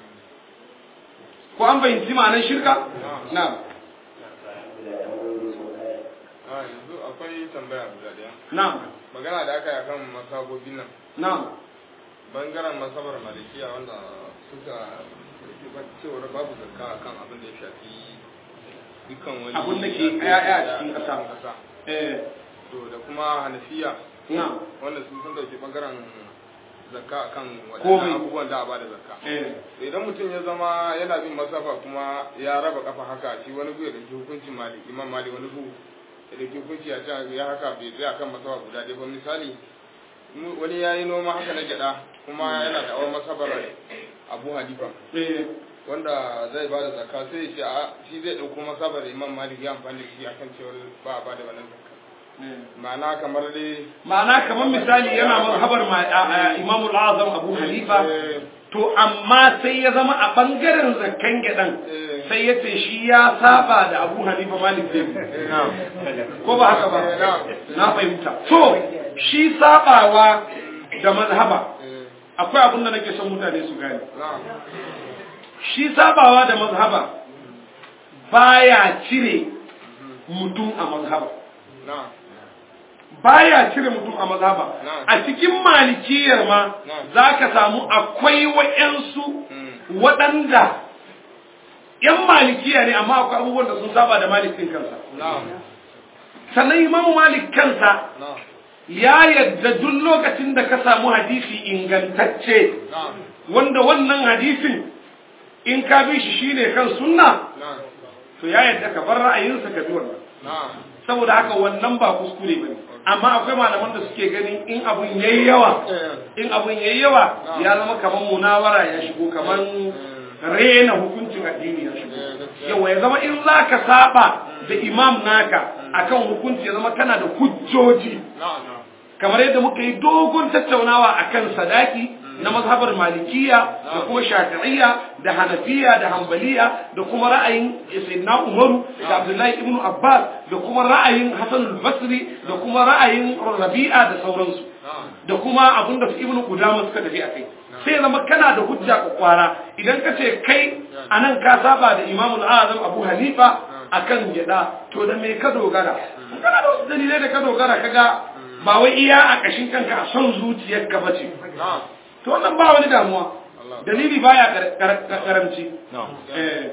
ko an fahimci ma'anar shirka? na yanzu akwai tambaya guda daya na magana da aka yi akan masabobin nan na bangaren masabar malikiya wanda suka cewar babu zakka akan abin da ya shafi dukkan wani Abin da ke ƴaƴa a cikin ƙasa. ƙasa eh to da kuma hanafiya na wanda su sun dauki bangaren zakka akan Komai. wadannan abubuwan da a bada zakka eh to idan mutum ya zama yana bin masafa kuma ya raba kafa haka shi wani gu ya dauki hukuncin mali imam mali wani gu ya dauki hukunci a can ya haka bai tsaya kan masafa guda ɗaya ba misali mu- wani ya yi noma haka na gyaɗa kuma yana da awon masabar abu hanifa eh wanda zai ba da zakka sai ya ce a shi zai ɗauko masabar imam malik ya amfani da shi akan cewar ba a ba da wannan zakka ma'ana kamar dai ma'ana kamar misali yana mazhabar ma- a- a- Imam al-Azam Abu Hanifa eh, to amma sai ya zama a bangaren zakkan gidan eh, sai ya ce shi ya saba da Abu Hanifa Malik bin ko ba haka ba na fahimta to shi sabawa da mazhaba eh, akwai abin da nake son mutane su gane na'am, shi sabawa da mazhaba baya cire mutum a mazhaba na'am, baya cire mutum a mazhaba Na'am. a cikin malikiyar ma Na'am. za ka samu akwai wa'yansu mm, waɗanda ‘yan malikiya ne amma akwai abubuwan da sun saba da malikin kansa na'am, sannan imamu malik kansa na'am, ya yadda duk lokacin da ka samu hadisi ingantacce na'am, wanda wannan hadisin in ka bi shi shine kan sunna na'am, to ya yadda ka bar ra'ayinsa ka bi wannan na'am, saboda haka wannan ba kuskure bane amma akwai malaman da suke ganin in abun yayi yawa eh, in abun yayi yawa Na'am. ya zama kaman munawara ya shigo kaman rena hukuncin addini ya shigo yawa ya zama in za ka saba da imam naka akan hukunci ya zama kana da hujjoji kamar yadda muka yi dogon tattaunawa akan sadaki na mazhabar malikiya da kuma shafi'iyya da hanafiya da hambaliya da kuma ra'ayin sayyidina umaru da abdullahi ibn abbas da kuma ra'ayin hasan al-basri da kuma ra'ayin rabi'a da sauransu da kuma abinda su ibn qudama suka tafi akai sai zama kana da hujja kwara idan ka ce kai anan ka saba da imam al-azam abu hanifa akan gida to da me ka dogara kana da wasu dalilai da ka dogara kaga ba wai iya a kashin kanka a son zuciyarka bace to wannan ba wani damuwa dalili baya karamci eh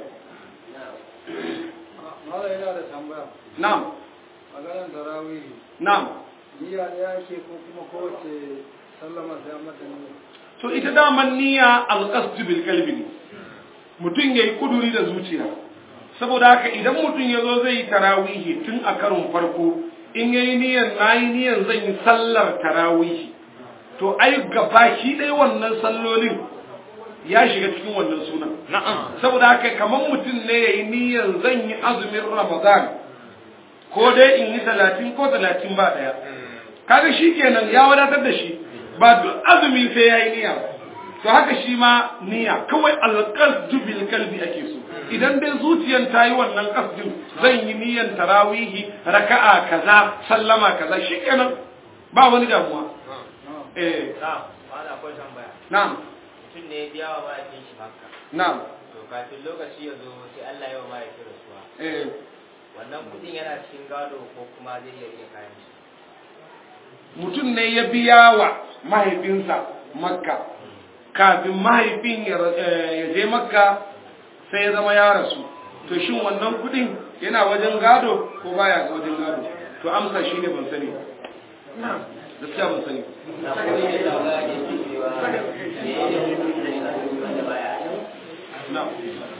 Mala yana da tambaya. na'am Maganar tarawih. na'am Niyya ɗaya ake ko kuma kowace sallama sai an mata niyya. to ita daman niyya alqasd bil qalbi ne mutum yayi kuduri da zuciya saboda haka idan mutum yazo zai yi tarawihi tun a karon farko in yayi niyyar nayi niyyar zan yi sallar tarawihi to ai gabaki ɗaya wannan sallolin ya shiga cikin wannan sunan saboda haka kamar mutum ne yayi niyyar zan yi azumin ramadan ko dai in yi talatin ko talatin ba ɗaya kaga shi kenan ya wadatar da shi ba duk azumi sai ya yi niyya to haka shi ma niyya kawai alqasdu bil qalbi ake so idan dai zuciyan ta yi wannan qasdin zan yi niyyan tarawihi raka'a kaza sallama kaza shikenan ba wani damuwa eh na wani akwai tambaya na'am mutum ne ya biya wa ma'aikin shi makka na'am to kafin lokaci ya zo sai Allah ya wa ma'aikin rasuwa eh wannan kudin yana cikin gado ko kuma zai iya iya kayan shi mutum ne ya biya wa mahaifinsa makka kafin mahaifin ya ra- eh, ya je makka sai ya zama ya rasu to shin wannan kudin yana wajen gado ko baya wajen gado to amsa shi ne ban sani ba gaskiya ban sani ba. na kuma ne da ga ne cewa ne ya hukuncin azumi wanda baya na'am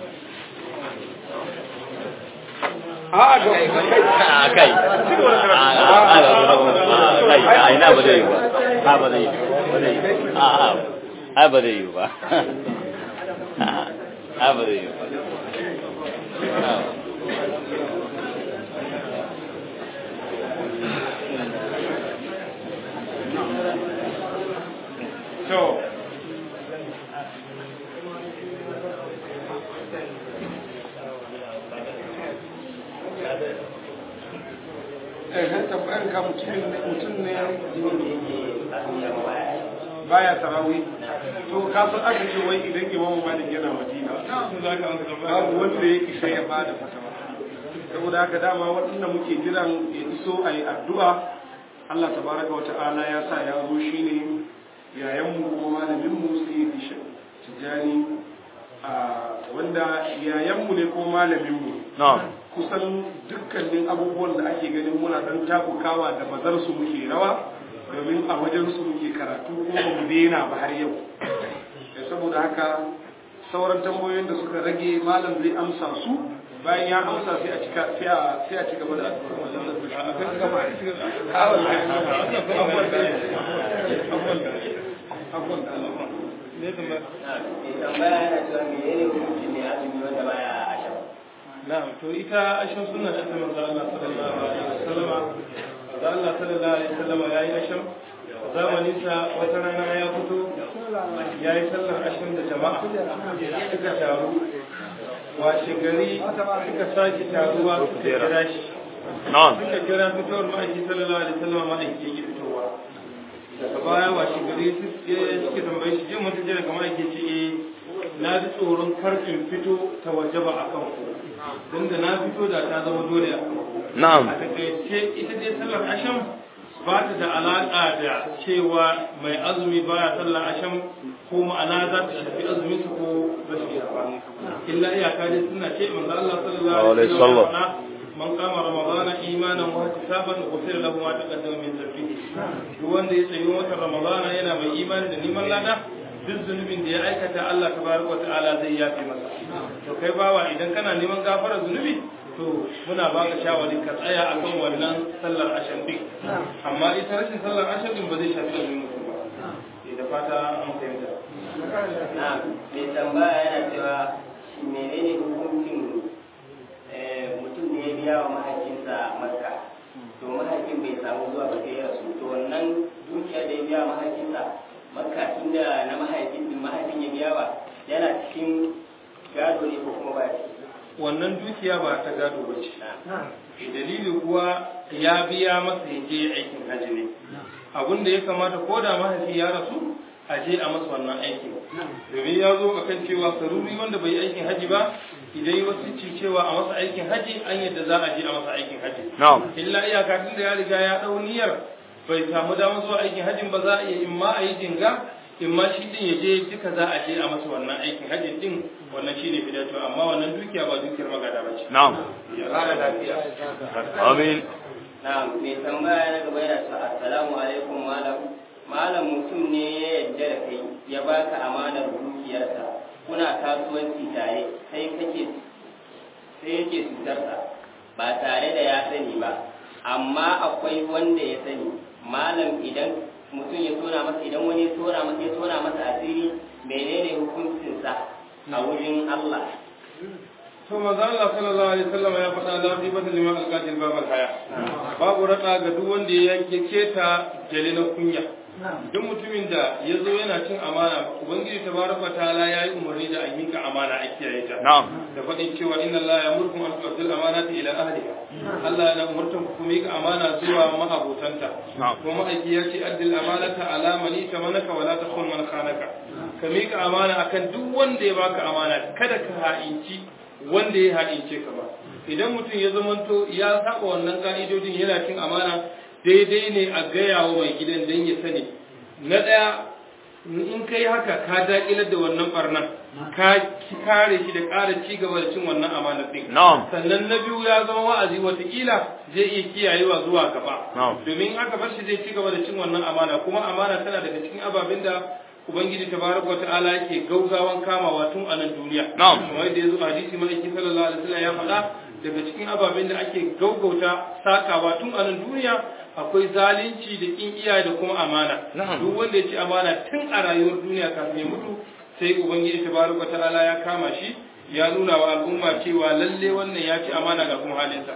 a ga a kai a ina ba zai yi ba a ba zai yi ba zai yi a a ba zai yi ba a ba zai yi ba to eh tambayar ka mutum ne mutum ne baya tarawih to ka san aka ce wai idan imamu malik yana madina babu wanda ya isa ya bada fatawa saboda haka dama waɗanda muke jiran ya iso a yi addu'a Allah tabaraka wa ta'ala ya sa ya zo shine yayanmu kuma malaminmu sai ya tijjani a wanda yayanmu ne ko malaminmu na'am kusan dukkanin abubuwan da ake ganin muna dan takukawa da bazar su muke rawa domin a wajen su muke karatu ko ba mu daina ba har yau Eh, saboda haka sauran tambayoyin da suka rage malam zai amsa su bayan ya amsa sai a cika sai a sai a ci gaba da tambaya yana cewa menene hukuncin ne azumi wanda baya a shan na'am to ita ashin sunna ta manzo Allah sallallahu alaihi wasallam manzo Allah sallallahu alaihi wasallam yayi ashin zamanin sa wata rana ya fito yayi sallar ashin da jama'a suka taru washe gari suka sake taruwa suka kira shi na'am suka kira fitowar ma'aiki sallallahu alaihi wasallam ma'aiki yake fitowa daga baya washe gari suke tambaye shi jin wata jira kamar ake ce eh na ji tsoron karfin fito ta waje ba a kan ku don da na fito da ta zama dole a kan ku na'am a takaice ita dai sallar asham ba ta da alaƙa da cewa mai azumi baya sallar asham ko ma'ana za ta shafi azumin su ko rashin sa illa iyaka dai suna ce manzo Allah sallallahu alaihi wasallam ya faɗa, man kama ramadana imanan wa ihtisaban ghufira lahu ma taqaddama min dhanbihi duk wanda ya tsayi watan ramadana yana mai imani da neman lada duk zunubin da ya aikata Allah tabaraka wa ta'ala zai yafe masa to kai bawa idan kana neman gafarar zunubi to muna baka shawari ka tsaya akan wannan sallar ashan din amma ita rashin sallar ashan din ba zai shafi azumin mutum ba Eh, da fata an fahimta na mai tambaya yana cewa shi menene hukuncin eh, mutum da ya biya wa mahaifinsa makka to mahaifin bai samu zuwa ba sai ya rasu to wannan dukiya da ya biya wa mahaifinsa makka tunda na mahaifin din mahaifin ya biya wa yana cikin gado ne ko kuma ba ciki wannan dukiya ba ta gado ba ce na dalili kuwa ya biya masa ya je aikin hajji ne abin da ya kamata ko da mahaifi ya rasu a je a masa wannan aikin domin ya zo a kan cewa saruri wanda bai yi aikin hajji ba idan yi wasu ci cewa a masa aikin hajji an yadda za a je a masa aikin hajji na'am illa iyaka tun da ya riga ya dau niyyar bai samu damar zuwa aikin hajjin ba za a iya in ma a yi jinga in ma shi din ya je duka za a je a masa wannan aikin hajjin din wannan shi ne fidato amma wannan dukiya ba dukiyar magada ba ce na'am ya kara lafiya amin na mai tambaya na gaba yana cewa assalamu alaikum malam malam mutum ne ya yarda da kai ya baka amanar dukiyarsa kuna kasuwanci tare sai kake sai yake cutarsa ba tare da ya sani ba amma akwai wanda ya sani malam idan mutum ya tona masa idan wani ya tona masa ya tona masa asiri menene hukuncinsa a wurin Allah to manzo Allah sallallahu alaihi wasallam ya faɗa la bi bata liman alqatil babal haya babu rada ga duk wanda ya keta jale na kunya duk mutumin da ya zo yana cin amana ubangiji tabaraka taala ya yi umarni da a mika amana a kiyaye ta na'am da faɗin cewa inna Allah ya murkum an tu'addil amanati ila ahliha Allah yana umurtan ku mika amana zuwa ma'abotanta Na'am. kuma ma'aiki ya ce addil amanata ala man itamanaka wala takhun man khanaka ka mika amana akan duk wanda ya baka amana kada ka ha'inci wanda ya ha'ince ka ba idan mutum ya zamanto ya saba wannan ka'idodin yana cin amana daidai ne a gaya wa mai gidan dan ya sani na ɗaya in kai haka ka daƙilar da wannan barnan ka kare shi da ƙara ci gaba da cin wannan amanar ɗin na'am sannan na biyu ya zama wa'azi watakila zai iya kiyayewa zuwa gaba Na'am. domin aka bar shi zai ci gaba da cin wannan amana kuma amana tana daga cikin ababen da ubangiji tabaraka wata'ala yake gaugawan kamawa tun a nan duniya Na'am. kamar yadda ya zo a hadisi ma'aiki sallallahu alaihi wasallam ya faɗa daga cikin ababen da ake gaugauta sakawa tun a nan duniya akwai zalunci da kin iyaye da kuma amana Na'am. duk wanda ya ci amana tun a rayuwar duniya kafin ya mutu sai ubangiji tabaraka wata'ala ya kama shi ya nuna wa al'umma cewa lalle wannan ya ci amana ga kuma halinsa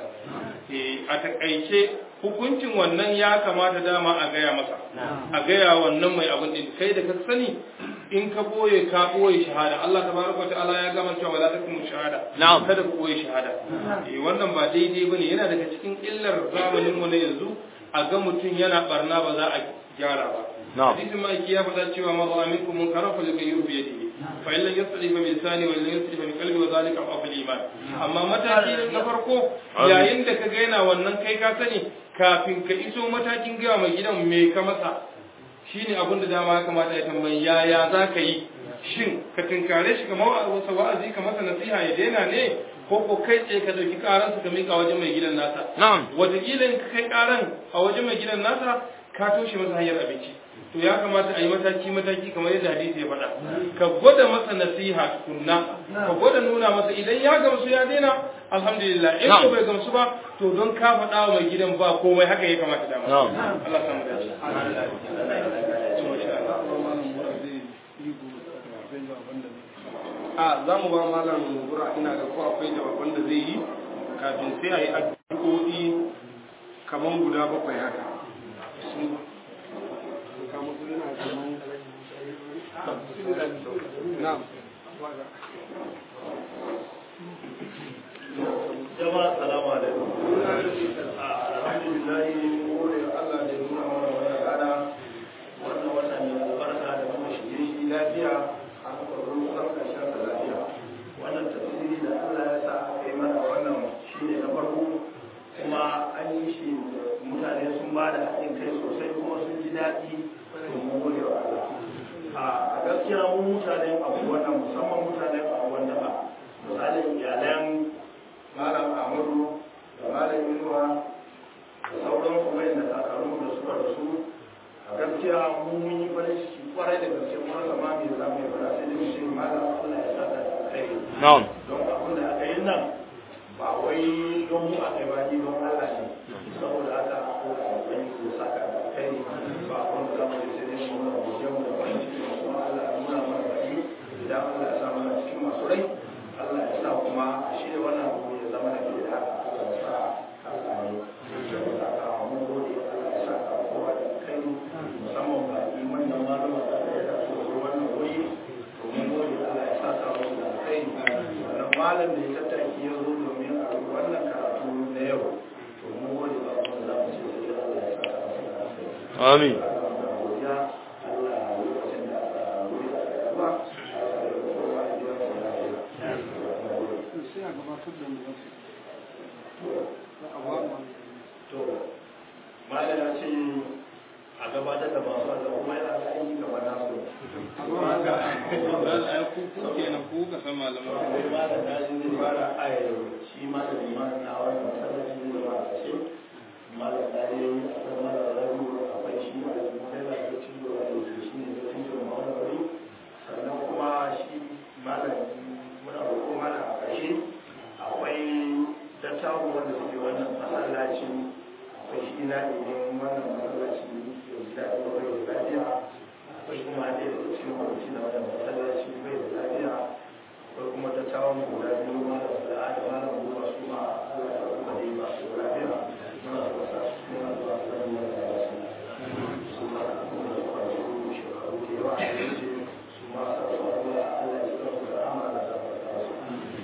Eh, a takaice hukuncin wannan ya kamata dama a gaya masa a gaya wannan mai abin din kai da ka sani in ka boye ka boye shahada Allah tabaraka ta'ala ya gama cewa wala takum shahada Na'am. kada ku boye shahada eh wannan ba daidai bane yana daga cikin illar zamanin mu na yanzu a ga mutum yana barna ba za a gyara ba Na'am. hadisin ma'aiki ya faɗa cewa ma ra'a minkum munkaran falyughayyirhu bi yadihi fa in lam yastati fa bi lisani wa in lam yastati fa bi qalbi wa dhalika afdal iman amma mataki na farko yayin da ka ga yana wannan kai ka sani kafin ka iso matakin gaya mai gidan me ka masa shine abin da dama ya kamata ya tambayi yaya za ka yi shin ka tinkare shi kamar wasa wa'azi ka masa nasiha ya daina ne ko ko kai tsaye ka dauki karansa ka mika wajen mai gidan nasa na'am wataƙila in ka kai karan a wajen mai gidan nasa ka toshe masa hanyar abinci to ya kamata a yi mataki mataki kamar yadda hadisi ya faɗa ka gwada masa nasiha tukunna ka gwada nuna masa idan ya gamsu ya daina alhamdulillah in ko bai gamsu ba to don ka faɗa wa mai gidan ba komai haka ya kamata dama Na'am. Allah samu dace a za mu ba malam gura ina ga ko akwai jawaban da zai yi kafin sai a yi addu'o'i kamar guda bakwai haka na'am jama'a salamu alaikum alhamdulillah mun gode wa Allah da ya nuna mana wannan rana wannan wata mai albarka da kuma shige shi lafiya a kwakwaro kusan karshen da lafiya wannan tafsiri da Allah ya sa aka yi mana wannan shine na farko kuma an yi shi mutane sun ba da haɗin kai sosai kuma sun ji daɗi to mun gode wa Allah a gaskiya mu mutanen abu wannan musamman mutanen abu wanda ba misalin iyalan malam amuru da malam inuwa da sauran kuma da kakarun da suka rasu a gaskiya mu mun yi farin ciki kwarai da gaske kuma zama mai za mu yi fara sai dai shi malam Allah ya sa da kai na'am don abin da aka yi nan ba wai don mu aka yi ba ni don Allah ne saboda haka ko a wani ko saka da kai ba abin da za mu yi sai dai mu nuna godiya mu da farin ciki da kuma Allah ya nuna mana baki malam da ya tattaki ya zo domin a wannan karatu na yau to mun gode ba kuma za mu ce sai Allah ya saka masa da alheri amin Allah godiya Allah lokacin da aka wuri a gaba Allah ya kowa ya biya sa lafiya sai a gabatar da mu za a ba mu to malam ya ce a gabatar da masu Allah kuma yana da aiki gaba na su amma ga ai ku ku kenan ku ka san malaman sai ba da daji zai fara ayar shi ma da liman na wannan masallaci ne ba a ce malam dare akwai malam rabu akwai shi ma da sai da ke cin gaba da shi shi ne da cin gaba wannan wuri sannan kuma shi malam muna roƙo malam a ƙarshe akwai dattawa wanda suke wannan masallaci akwai shi na ne wannan masallaci da gida da bai da lafiya akwai kuma ɗaya daga cikin kwanci na wannan masallaci bai da lafiya akwai kuma ta tawon guda biyu malam da da malam goma su ma Allah ya kuma dai ba su lafiya muna so sa muna so a san mu da su su ma kuma da kwanci shekaru da yawa a yanzu su ma sa su Allah Allah ya tsara su da amana da ta su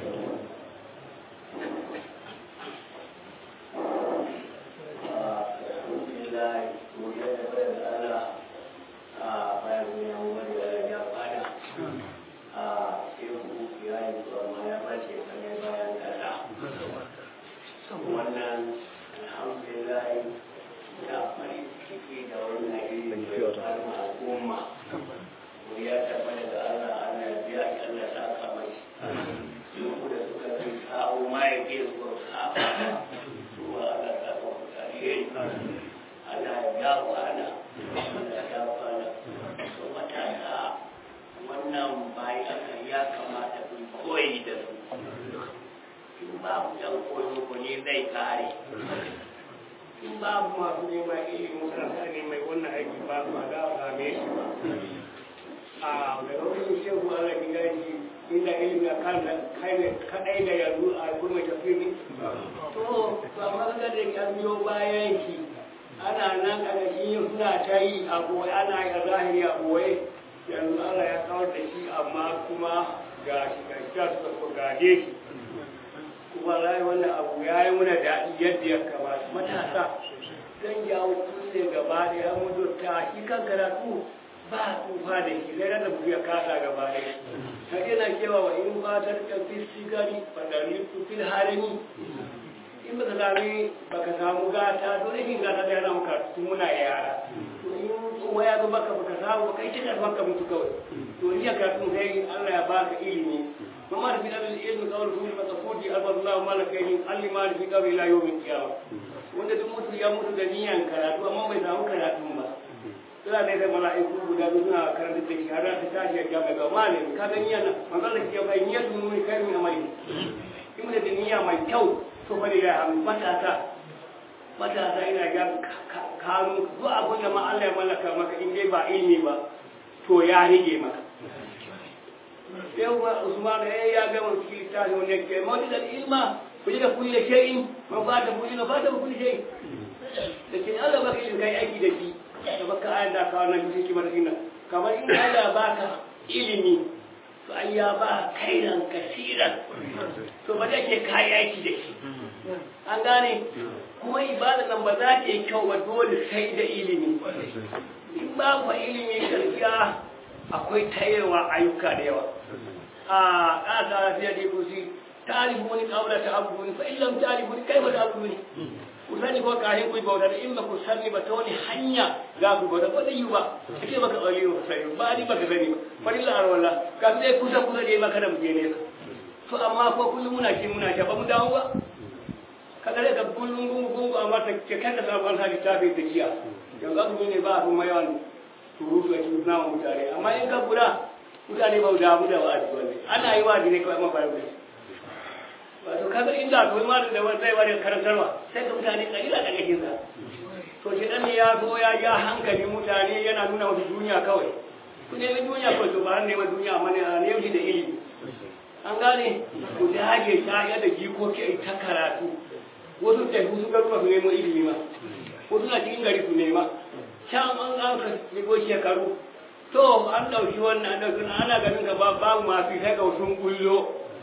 wannan alhamdulillah ya farin ciki da wannan irin al'umma ya tabbata da Allah Allah ya biya ki Allah ya saka mai su da suka fi kawo mai ke zuwa saka zuwa Allah ta kawo alheri Allah ya gawo ana Allah ya gawo ana so matasa wannan bai aka ya kamata ku koyi da su in babu yan koyo ko ne zai kare in babu masu neman ilimin kansa ne mai wannan aiki ba ma za a same shi ba a mai wani shehu ala gidaji inda ilimin kan kadai da yanzu a kuma tafi to to amma ga da ya biyo bayan shi ana nan kana shi suna ta yi a boye ana yi a zahiri a boye yanzu Allah ya kawar da shi amma kuma ga shi ga shi suka so gade shi kuma rai wannan abu ya yi muna daɗi yadda ya kamata matasa zan jawo kulle gaba da ya mutu ta shi kan karatu ba tsufa da shi sai da mutu ya kasa gaba da shi ta yana cewa wa in ba ta rika fi sigari fadari ku fil harami in baka sami baka samu gata to rashin gata da yana muka tun muna yara to in tsuwa ya zo baka baka samu baka yi cikin baka mutu kawai to ni ya karatu sai Allah ya baka ilimi وما في هذا العلم قول كل متفوت أرض الله ما لك من علم ما في قبل إلى يوم القيامة wanda duk mutu ya mutu da niyan karatu amma bai samu karatu ba suna da yadda mala'iku guda biyu suna karanta da shi har ta tashi ya gaba ga malami ka ga niyan nan manzon da ke bai niyyar mun ne kai min amali in da niyya mai kyau to fa da ya matasa matasa ina ga kanu duk abin da ma Allah ya mallaka maka in dai ba ilimi ba to ya rige maka yau ba Usman eh ya ga mun cikin littafi wanda ke mawdi da ilma kuje da kulli shay'in man ba da kulli ba da kulli shay'in da ke Allah baka yin kai aiki da shi da baka ayar da ka wannan cikin kimar dinna kamar in Allah baka ilimi to ai ya ba kairan kasiran to ba da ke kai aiki da shi an gane kuma ibada nan ba za ta yi kyau ba dole sai da ilimi in ba ku ilimi gaskiya akwai tayewa ayyuka da yawa a ƙasa lafiya da kusi talibuni qabla ta'abbuni fa illam talibuni kaifa ta'abbuni ku sani ko kahin ku bauta da in ba ku sani ba ta wani hanya za ku bauta ba zai yi ba ake baka aure ba sai ba ni baka sani ba farilla arwala ka sai kusa kusa da maka da muje ne to amma ko kullum muna ki muna ta ba mu dawo ba ka kare ka kullum gungu gungu amma ta ke kada sabon hali ta bai tafiya yanzu abu ne ba abu mai yawan surutu a cikin namun mutane amma in ka guda mutane ba da mu da wa'azi wani ana yi wa'azi ne kawai amma ba da wato kaga inda to ma da wani zai wani karantarwa sai ga mutane kalila da yake sa to shi dan ya zo ya ja hankali mutane yana nuna wasu duniya kawai ku nemi duniya kawai to ba ne ma duniya amma ne ne shi da ilimi an gane ku dage ta ya da jikoki ta karatu wasu ta su garuwa su nemo ilimi ma wasu na cikin gari su nema can an an ka shigo shekaru to an ɗauki wannan an ɗauki ana ganin gaba babu masu sai ga wasu gullo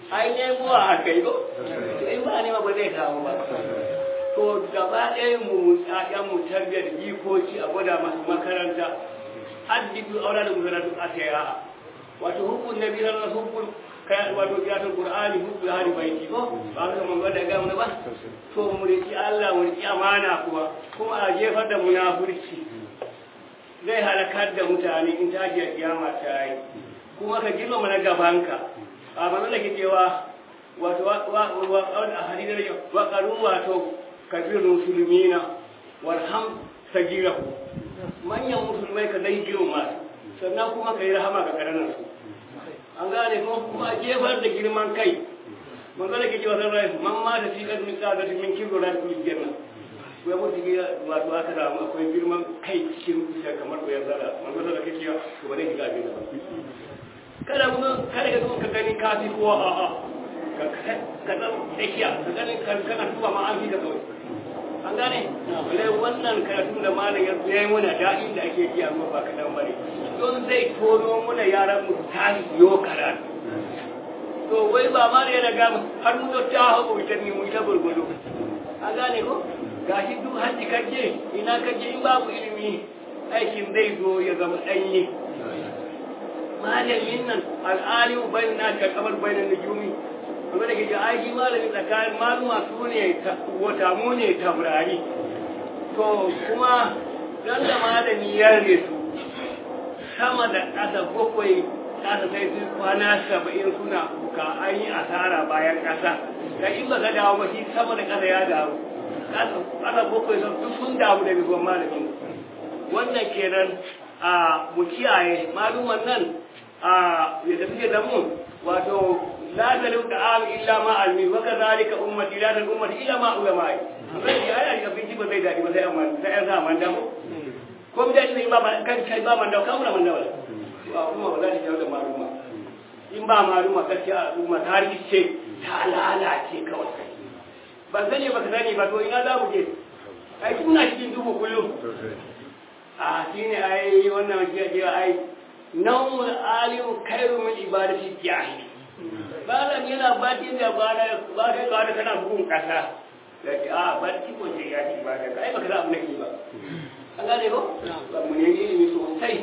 ai nemuwa a kai ko to in ba nema ba zai kawo ba to gaba ɗaya mu ƴaƴan mu tarbiyyar jikoki a gwada masu makaranta addidu aula da musalatu a kai a wato hukun nabi na hukun kai wato kiyatul qur'ani hukun hali baiti ko ba ka mun gwada ga mun ba to mu riki Allah mu riki amana kuma kuma a jefar da munafurci zai halakar da mutane in ta ji kiyama ta yi kuma ka girmama na gabanka a manzon da ke cewa wato a hadidar wa qalu wato kabirun musulmina warham sagirahu manyan musulmai ka dai girma sannan kuma ka yi rahama ga karanan su an gane kuma kuma a jefar da girman kai manzon da ke cewa san rai man ma da fi kan misa da min kibro da kullu janna ko ya mutu ya wato aka da akwai girman kai cikin zuciya kamar ko ya zara manzon da kake to ba zai shiga abin ba kada kuma kada ka zo ka gani kafi ko a a ka ka dan tsakiya ka gani kan kana tuba ma an fi ka kawai an gane wale wannan karatun da malam ya zo yayi mana da'in da ake ji amma ba kadan bane don zai tono mana yaran mu tashi yo karatu to wai ba ma ne daga har mu ta hawo ita ni mu ita gurgudu an gane ko gashi duk haji kaje ina kaje in babu ilimi aikin zai zo ya zama danye malamin nan al'alimu bayan na ka kamar bayan nujumi kuma da ke ji aiki malamin tsakanin maluma su ne wata mu ne taurari to kuma dan da malami ya resu sama da ƙasa bakwai ƙasa sai su kwana saba'in suna kuka an yi asara bayan ƙasa da in ba ka dawo ba shi sama da ƙasa ya dawo ƙasa bakwai duk sun damu da bisuwan malamin wannan kenan a mu kiyaye maluman nan a yadda suke da mu wato la talu ta'am illa ma almi wa kadhalika ummati la talu ummati illa ma ulama'i sai ya yi abinci ba zai dadi ba sai amma sai an sa man damu ko mu dai in ba kan kai ba man dawo kamar man dawo wa umma ba za ta jawo da maluma in ba maluma gaskiya umma ta rikice ta lalace kawai ban sani ba ka sani ba to ina za mu je ai kuna cikin dubu kullum a shine ai wannan shi ake ai nawmul alim khairu min ibadati jahil malam yana batin da ba da ba kai ka da kana bugun kasa yake a barci ko ce ya ci ibada kai baka da abu nake ba an gane ko ba mu ne ilimi sosai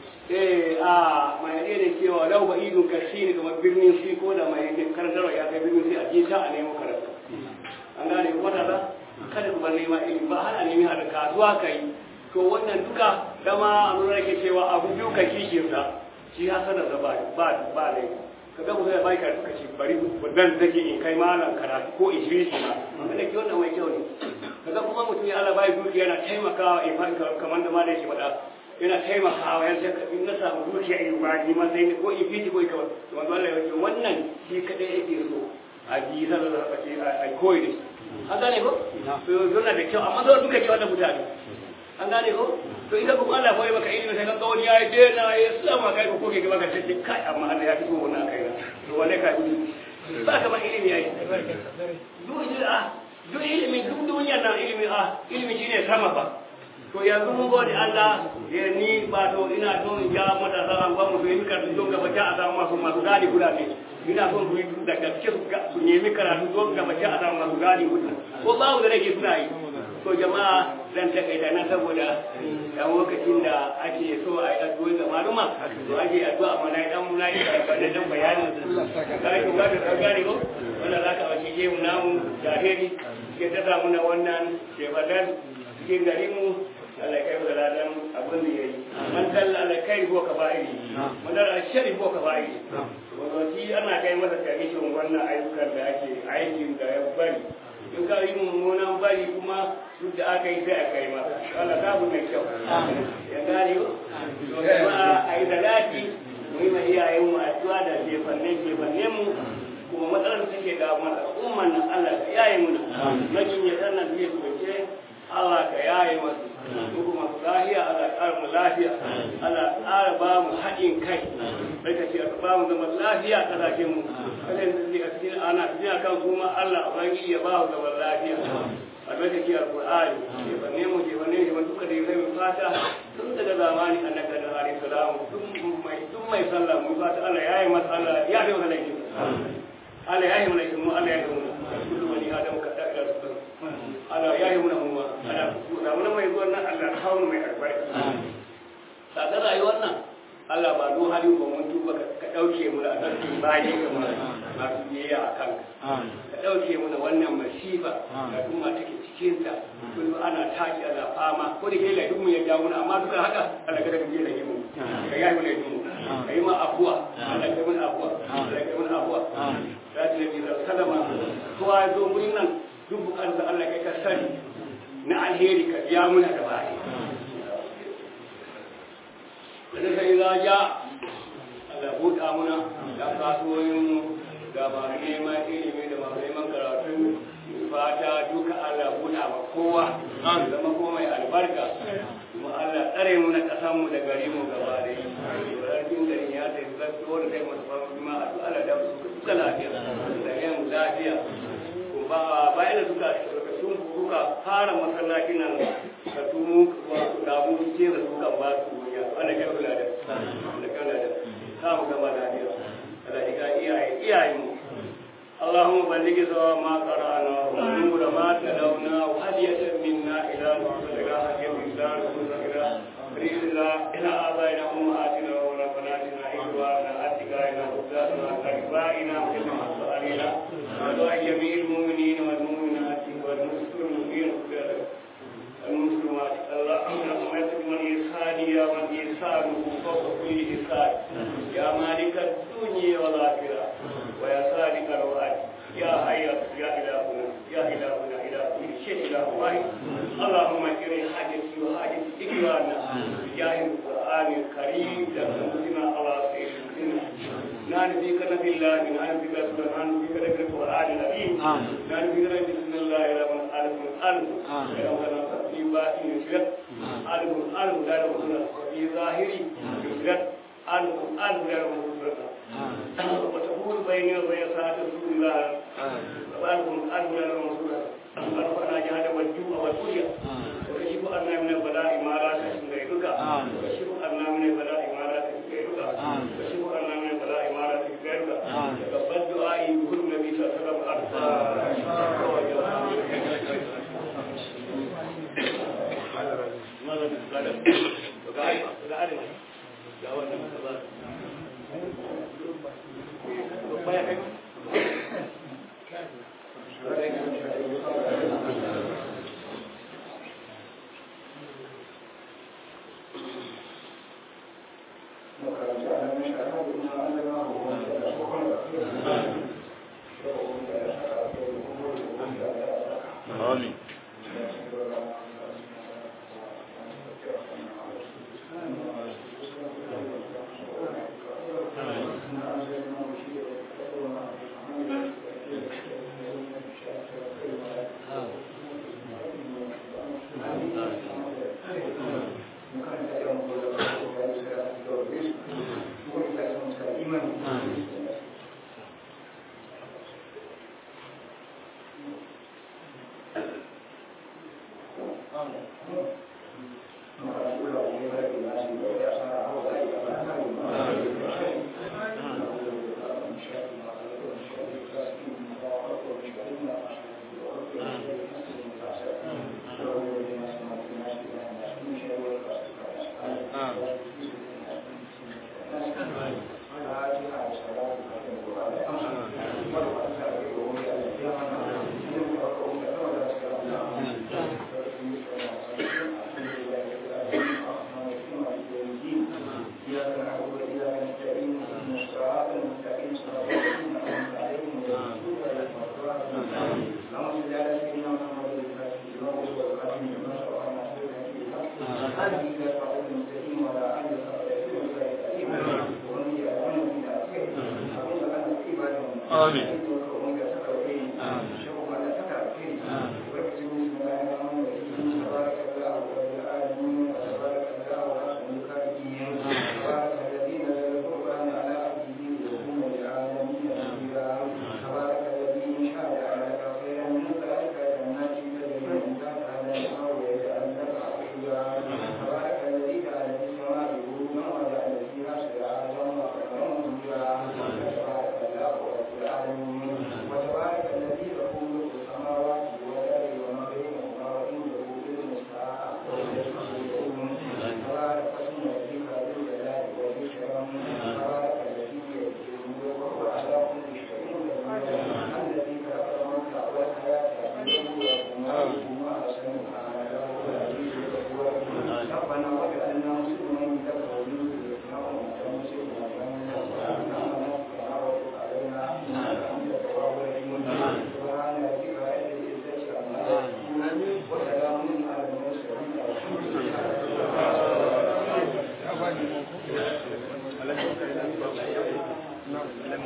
eh a mai ne da cewa lau ba idun kashi ne kamar birnin shi ko da mai yin karantarwa ya kai birnin shi a je ta a nemo karatu an gane ko wata ba kada ku bar nema ilimi ba har a nemi har kasuwa kai to wannan duka dama a nuna yake cewa abu biyu ka kishiyarsa shi hasanar da ba ba ba ne ka ga mutum ya bai karatu ka ce bari dan zake in kai malam karatu ko in shiri shi ma wanda ke wannan mai kyau ne ka ga kuma mutum ya Allah bai dukiya yana taimakawa in fa kamar da malam yake faɗa yana taimakawa ya ce in na samu dukiya in ba ni ma sai ko in fiti ko in kawai to wanda Allah ya ce wannan shi kadai yake so a ji zan da ce a koyi da an gane ko to yana da kyau amma zo duka ke wannan mutane an gane ko to ita kuma Allah koyi maka ilimi sai ka wani ya je na ya sallama kai ko koke gaba ka tace kai amma Allah ya fito wannan kai to wane ka yi ba ka ba ilimi yayi duk ilimi a duk ilimi duk duniya nan ilimi a ilimi shine sama ba to yanzu mun gode Allah ya ni ba to ina so in ja mata sa an ba mu yi karatu don gaba ta a samu masu masu gadi guda ne ina son su yi da gaske su nemi karatu don gaba ta a samu masu gadi guda ko babu da nake suna yi to jama'a zan takaita na saboda da lokacin da ake so a yi addu'o'i ga maluma to ake addu'a amma na dan muna yi da dan bayani kai ko ga da gane ko wanda za ka wace je mu namu jahiri ke ta samu na wannan shebadan cikin garin mu Allah kai da ladan abin da yayi man dalla ala kai ko ka bai man dalla shari ko ka bai wato shi ana kai masa kamishin wannan ayyukan da ake aikin da ya bari in ka yi mummunan bari kuma duk da aka yi sai a kai masa Allah ta bu mai kyau ya gane ko to kuma a yi salati mu yi ma iyayen mu addu'a da jefanne jefanne mu kuma matsalar da take ga mana umman nan Allah ka yaye mu na majin ya sannan zai kuce Allah ka yaye masu mu kuma lafiya Allah ya ƙara mu lafiya Allah ya ƙara ba mu haɗin kai barka ce ka ba mu zaman lafiya a ƙasashen mu kada yanzu a cikin ana cikin kan kuma Allah ubangiji ya ba mu zaman lafiya albarkaci alqur'ani ke banne mu ke banne mu duka da kai mu fata tun daga zamani annabi da alaihi salamu duk mai duk mai sallah mu fata Allah ya yi masa Allah ya yi masa laifi Allah ya yi mana shi mu Allah ya yi mana kullu wani adam ka da ila su Allah ya yi mana mu ma Allah da mun mai zuwa nan Allah hawo mai albarka kaga rayuwar nan Allah ba do hali ko mun tuba ka dauke mu da sarki baye kamar masu biyayya a kanka ka dauke mu da wannan masifa da kuma take cikin ta kullu ana taki ana fama ko da ke laifin mu ya jawo amma duka haka Allah ka daga biye da mu ka yi mu laifin mu ka yi ma abuwa Allah ka mun abuwa Allah ka mun abuwa ya ce ni da salama kowa ya zo wurin nan duk bukatar da Allah kai ka sani na alheri ka biya muna da baya wanda sai za ja Allah buɗa muna da kasuwoyin ga masu neman ilimi da masu neman karatu fata duka Allah buɗa ma kowa zama kuma mai albarka kuma Allah tsare mu na ƙasan mu da gari mu gaba da yi wararkin gari ya ta yi zafi wanda kai masu fama kuma a duk Allah da su duka lafiya da yin lafiya kuma bayan da suka sun kuka fara masallacin nan ka tumu da mu ce da suka ba su wuya wanda kai kula da wanda kai kula da samu gama lafiya Allah ya iyaye iyaye mu اللهم بلغ سواء ما قرانا ونور ما تلونا وهدية منا إلى نور إلى هدية إلى نور إلى إلى إلى آبائنا أمهاتنا وربناتنا إخواننا أتقائنا أستاذنا أقربائنا كما علينا ودعاء جميع المؤمنين والمؤمنات والمسلمين المسلمات اللهم يسر من إرسال يا من إرساله فوق كل إرسال يا مالك الدنيا والآخرة ويا صادق الوعد يا حي يا إلهنا يا إلهنا إله كل شيء إله واحد اللهم اكرم حاجتي وحاجة إكرانا بجاه القرآن الكريم تسلمنا على سيدنا نحن بك نبي الله نحن بك سبحان بك نبي القرآن العظيم نحن بك نبي بسم الله الرحمن الرحيم ألف ألف في باطن يشرك ألف ألف لا يرسل في ظاهري يشرك ألف ألف لا يرسل وتقول بيني وبين ساعة رسول الله وألف ألف لا يرسل أرفعنا جهاد والجوع والكلية وكشف أن من البلاء ما لا تشفي غيرك وكشف أن من البلاء ما لا تشفي غيرك وكشف أن من البلاء ما لا تشفي غيرك تقبل دعائي بكل نبي صلى الله عليه Amin. Amin. Thank you.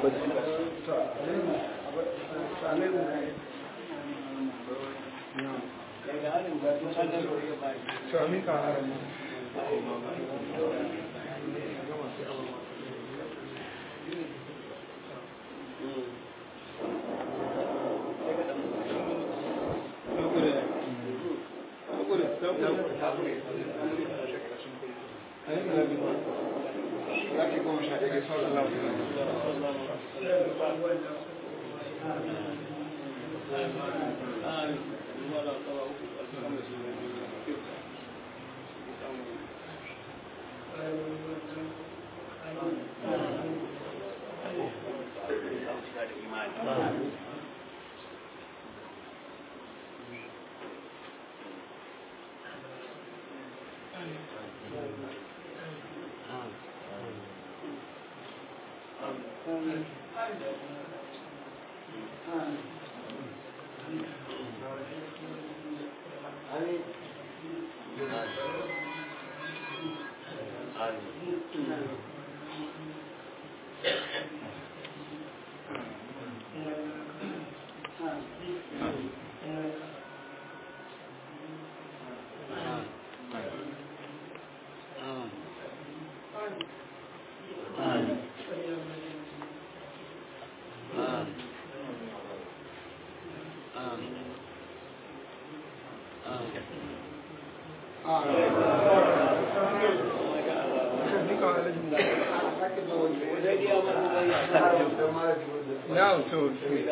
Now, so,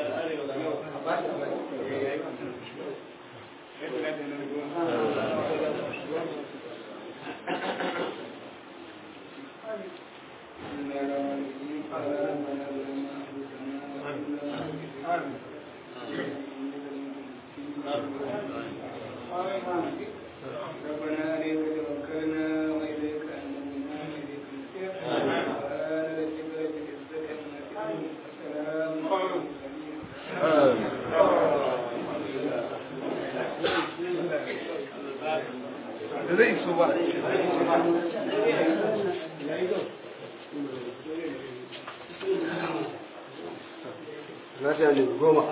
ربنا عليك توكلنا وإليك أنبنا وإليك المصير سبحان ربك رب العزة عما يصفون وسلام على المرسلين da zai so ba. Na ta ne goma.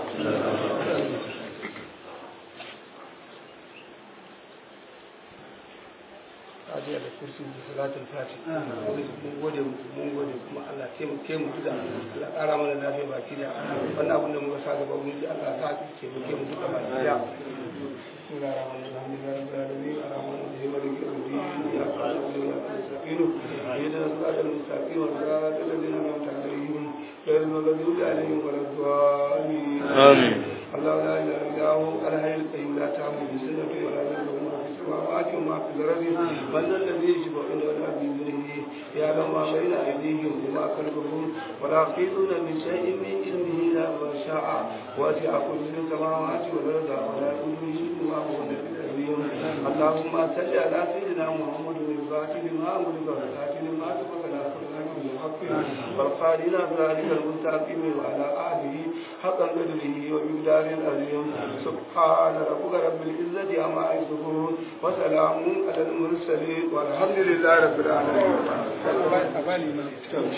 Fatiha da kursi da salatul fati. Mun gode muku, mun gode kuma Allah taimake mu duka. Allah ƙara mana lafiya baki da wannan abin da muka sa gaba mun ji Allah ta taimake mu duka baki da. بسم الله الرحمن الرحيم الحمد لله رب العالمين الرحمن الرحيم مالك يوم الدين اياك نعبد واياك نستعين اهدنا الصراط المستقيم صراط الذين انعمت عليهم غير المغضوب عليهم ولا الضالين آمين. الله لا اله الا هو الحي القيوم لا تأخذه سنة ولا نوم له ما في السماوات وما في الارض من ذا الذي يشفع عنده ولا بإذنه يعلم ما بين ايديهم وما خلفهم ولا يحيطون بشيء من علمه الا ما شاء وسع كل السماوات والارض ولا يؤوده حفظهما وهو النبي العظيم اللهم صل على سيدنا محمد الفاتح لما أمرك والخاتم لما سبق ناصر لك بالحق والقائل ذلك المستقيم وعلى آله حق قدره ومقدار العظيم سبحان ربك رب العزة عما يصفون وسلام على المرسلين والحمد لله رب العالمين أبالي ما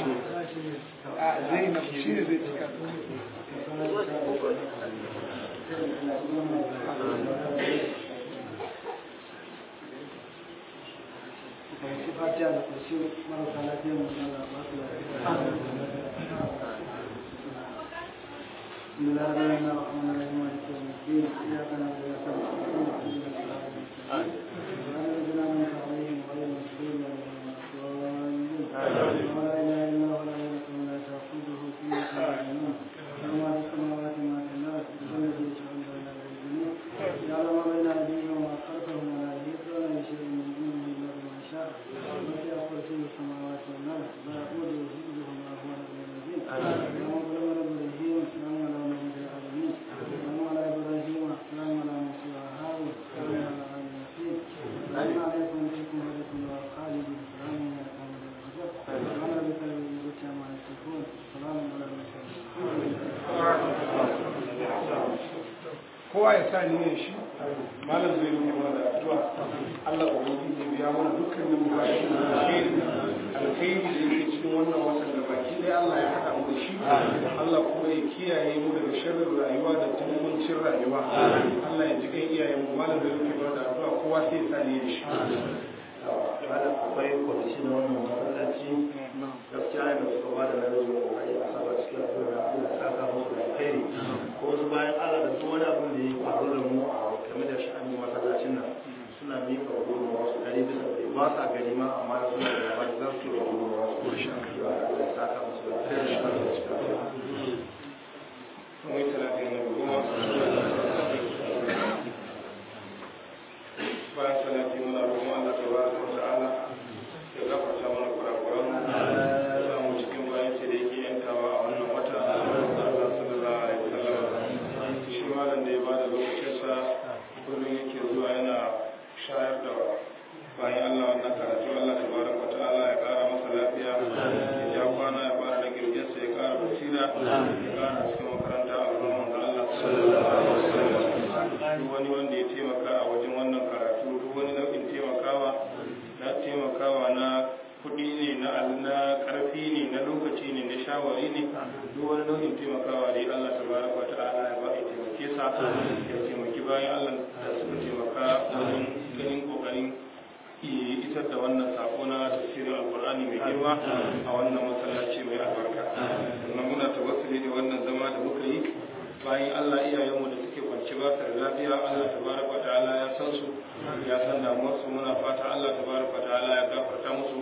زينب شيء زي fatiha da kursi marasa lafiya mu Allah ba su lafiya بسم الله الرحمن الرحيم مالك يوم الدين اياك نعبد واياك نستعين اهدنا الصراط المستقيم صراط الذين انعمت عليهم غير المغضوب عليهم ولا الضالين ولا اله الا هو لا يملك ولا تاخذه سنه ولا نوم له ما في السماوات وما في الارض هو الذي يشاء بين الجنود يعلم ما بين ايديهم وما خلفهم ولا يحيطون بشيء من علمه الا بما شاء وسع كرسي السماوات والارض لا يؤوده حفظهما وهو العلي العظيم اللهم صل على ابراهيم سلام على محمد العالمين سلام على ابراهيم سلام على موسى وهارون سلام على ال ياسين سلام عليكم وعليكم ورحمه الله خالدين سلام على قوم الغزر سبحان ربك رب العزه عما يصفون سلام على المرسلين kowa ya sa niyyar shi malam zai yi mana addu'a Allah ubangiji ya biya mana dukkanin bukatun alheri alheri da yake cikin wannan watan da baki daya Allah ya haɗa mu da shi Allah kuma ya kiyaye mu daga sharrin rayuwa da tumuncin rayuwa Allah ya ji kan iyayen mu malam da yake ba da addu'a kowa sai ya sani da shi malam akwai kwamiti na wannan masallaci gaskiya ne da suka ba da namijin kokari a saba cikin addu'a da Allah ya saka musu da alkhairi ko wasu bayan Allah da duk wani abin da ya faru da mu a game da sha'anin masallacin nan suna miƙa gudunmawa su ɗari bisa ɗari ba sa gani ma amma suna da labari za su yi gudunmawa su ko sha Allah ya saka musu da alkhairi da Allah ya cika su. Mai talatin na goma. Bayan salati muna roƙon Allah ta baraka wa ta'ala ya gafarta mana kurakuran ya samu cikin bayan ce da yake yantawa a wannan wata Allah sallallahu alaihi wasallam shi malam da ya bada lokacinsa kullum yake zuwa yana shayar da bayan Allah wannan karatu Allah ta baraka wa ta'ala ya kara masa lafiya ya ja kwana ya fara da girginsa ya kara basira ya kara cikin makaranta a ruwan da Allah sallallahu alaihi wasallam duk wani wanda ya taimaka a wajen wannan karatu duk wani nau'in taimakawa na taimakawa na kuɗi ne na na ƙarfi ne na lokaci ne na shawari ne duk wani nau'in taimakawa dai Allah tabaraka wa ta'ala ya ba ya taimake sa ya taimaki bayan Allah da suka taimaka wajen ganin kokarin isar da wannan sako na tafsirin alkur'ani mai girma a wannan masallaci mai albarka sannan muna tawassuli da wannan zama da muka yi bayan Allah iyayenmu da suke kwanci ba su da lafiya Allah tabaraka ta'ala ya san su ya san damuwar su muna fata Allah tabaraka ta'ala ya gafarta musu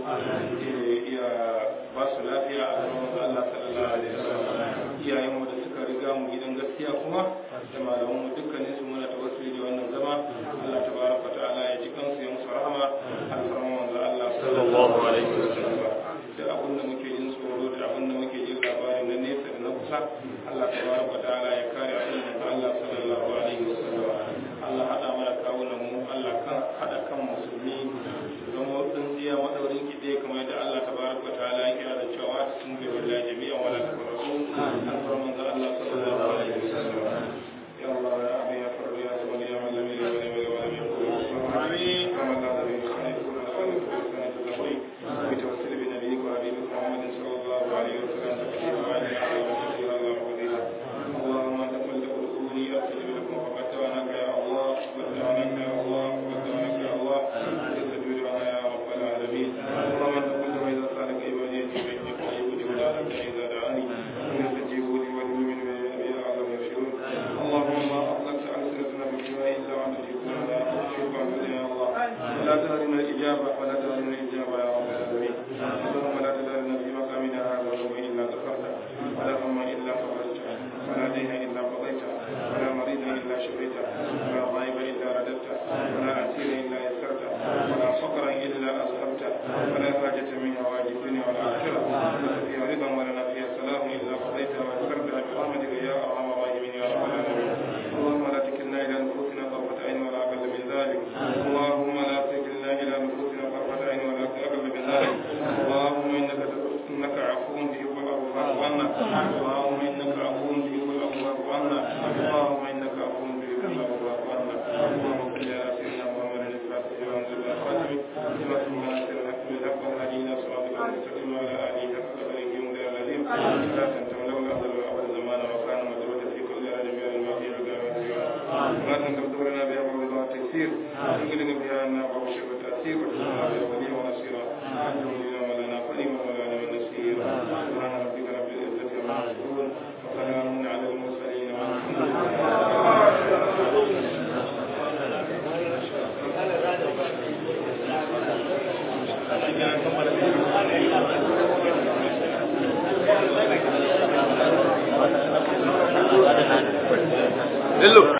ya ba su lafiya a gaban Allah sallallahu alaihi wasallam iyayenmu da suka riga mu gidan gaskiya kuma da malamanmu dukkanin su muna tawassuli da wannan zama Allah tabaraka ta'ala ya ji kansu ya musu rahama alfarman manzo Allah sallallahu alaihi wasallam da abin da muke jin tsoro da abin da muke jin labarin na nesa da na kusa Allah tabaraka ta'ala ya kare abin da Allah sallallahu alaihi wasallam Allah hada mana kawunan mu Allah kan hada kan musulmi don wadin ziya madaurin kide kamar yadda Allah tabaraka ta'ala ya kira da cewa sun ga wallahi jami'a wala tabarraku alfarman manzo Allah sallallahu alaihi wasallam ya Allah ya abi ya farbi ya sabani ya man lam yalid wa lam yulad wa lam yakul lahu kufuwan ahad kama la nabi khalid wa la alihi wa sahbihi بتوسل بنبيك وحبيبك محمد صلى الله عليه وسلم تكفير وعلى اله وصحبه الله وفضيله اللهم انت قلت ادخلوني استجب لكم فقد دعوناك يا الله قد دعوناك يا الله قد دعوناك يا الله استجب لنا يا رب العالمين اللهم انت قلت واذا سالك عبادي فاني قريب ولا اذا دعاني فليستجيبوا لي وليؤمنوا بي لعلهم يرشدون اللهم اطلقت السنتنا بالدعاء الا وانت تجيبنا شكرا لك يا الله ولا تهرنا الاجابه ولا تهرنا الاجابه يا رب العالمين اللهم لا تدعنا في مقامنا هذا ذنب الا غفرته ولا هم الا فرجته ولا دين الا قضيته ولا مريض الا شفيته ولا غائب الا رددته ولا اسير الا يسرته ولا فقرا الا اصبته ولا حاجه من حوائج الدنيا والاخره لك فيها رضا ولنا فيها سلام الا قضيتها ويسرتها برحمتك يا ارحم الراحمين يا رب العالمين اللهم لا تكلنا الى نفوسنا طرفه عين ولا اقل من ذلك اللهم لا تكلنا الى نفوسنا طرفه عين ولا اقل من ذلك اللهم انك انك عفو تحب العفو فاعف عنا اللهم انك عفو تحب العفو فاعف عنا اللهم انك عفو تحب العفو فاعف عنا اللهم صل على سيدنا محمد الفاتح وانزل الخاتم لما سمع سر الحق بالحق والهدي الى صراطك المستقيم وعلى اله حق قدره ومقدار العظيم لا تنسوا لولا افضل الابد زمان وكان مدرودا في كل رجب الماضي ما تنكر لنا بها موضوع التكسير تنقلنا بها ان ابو شر التاثير وتسمى بها وليا ونصيرا انت ولينا ولنا قديما ولنا من نصير سبحان ربك رب العزه عما يصفون وسلام على المرسلين والحمد Hello.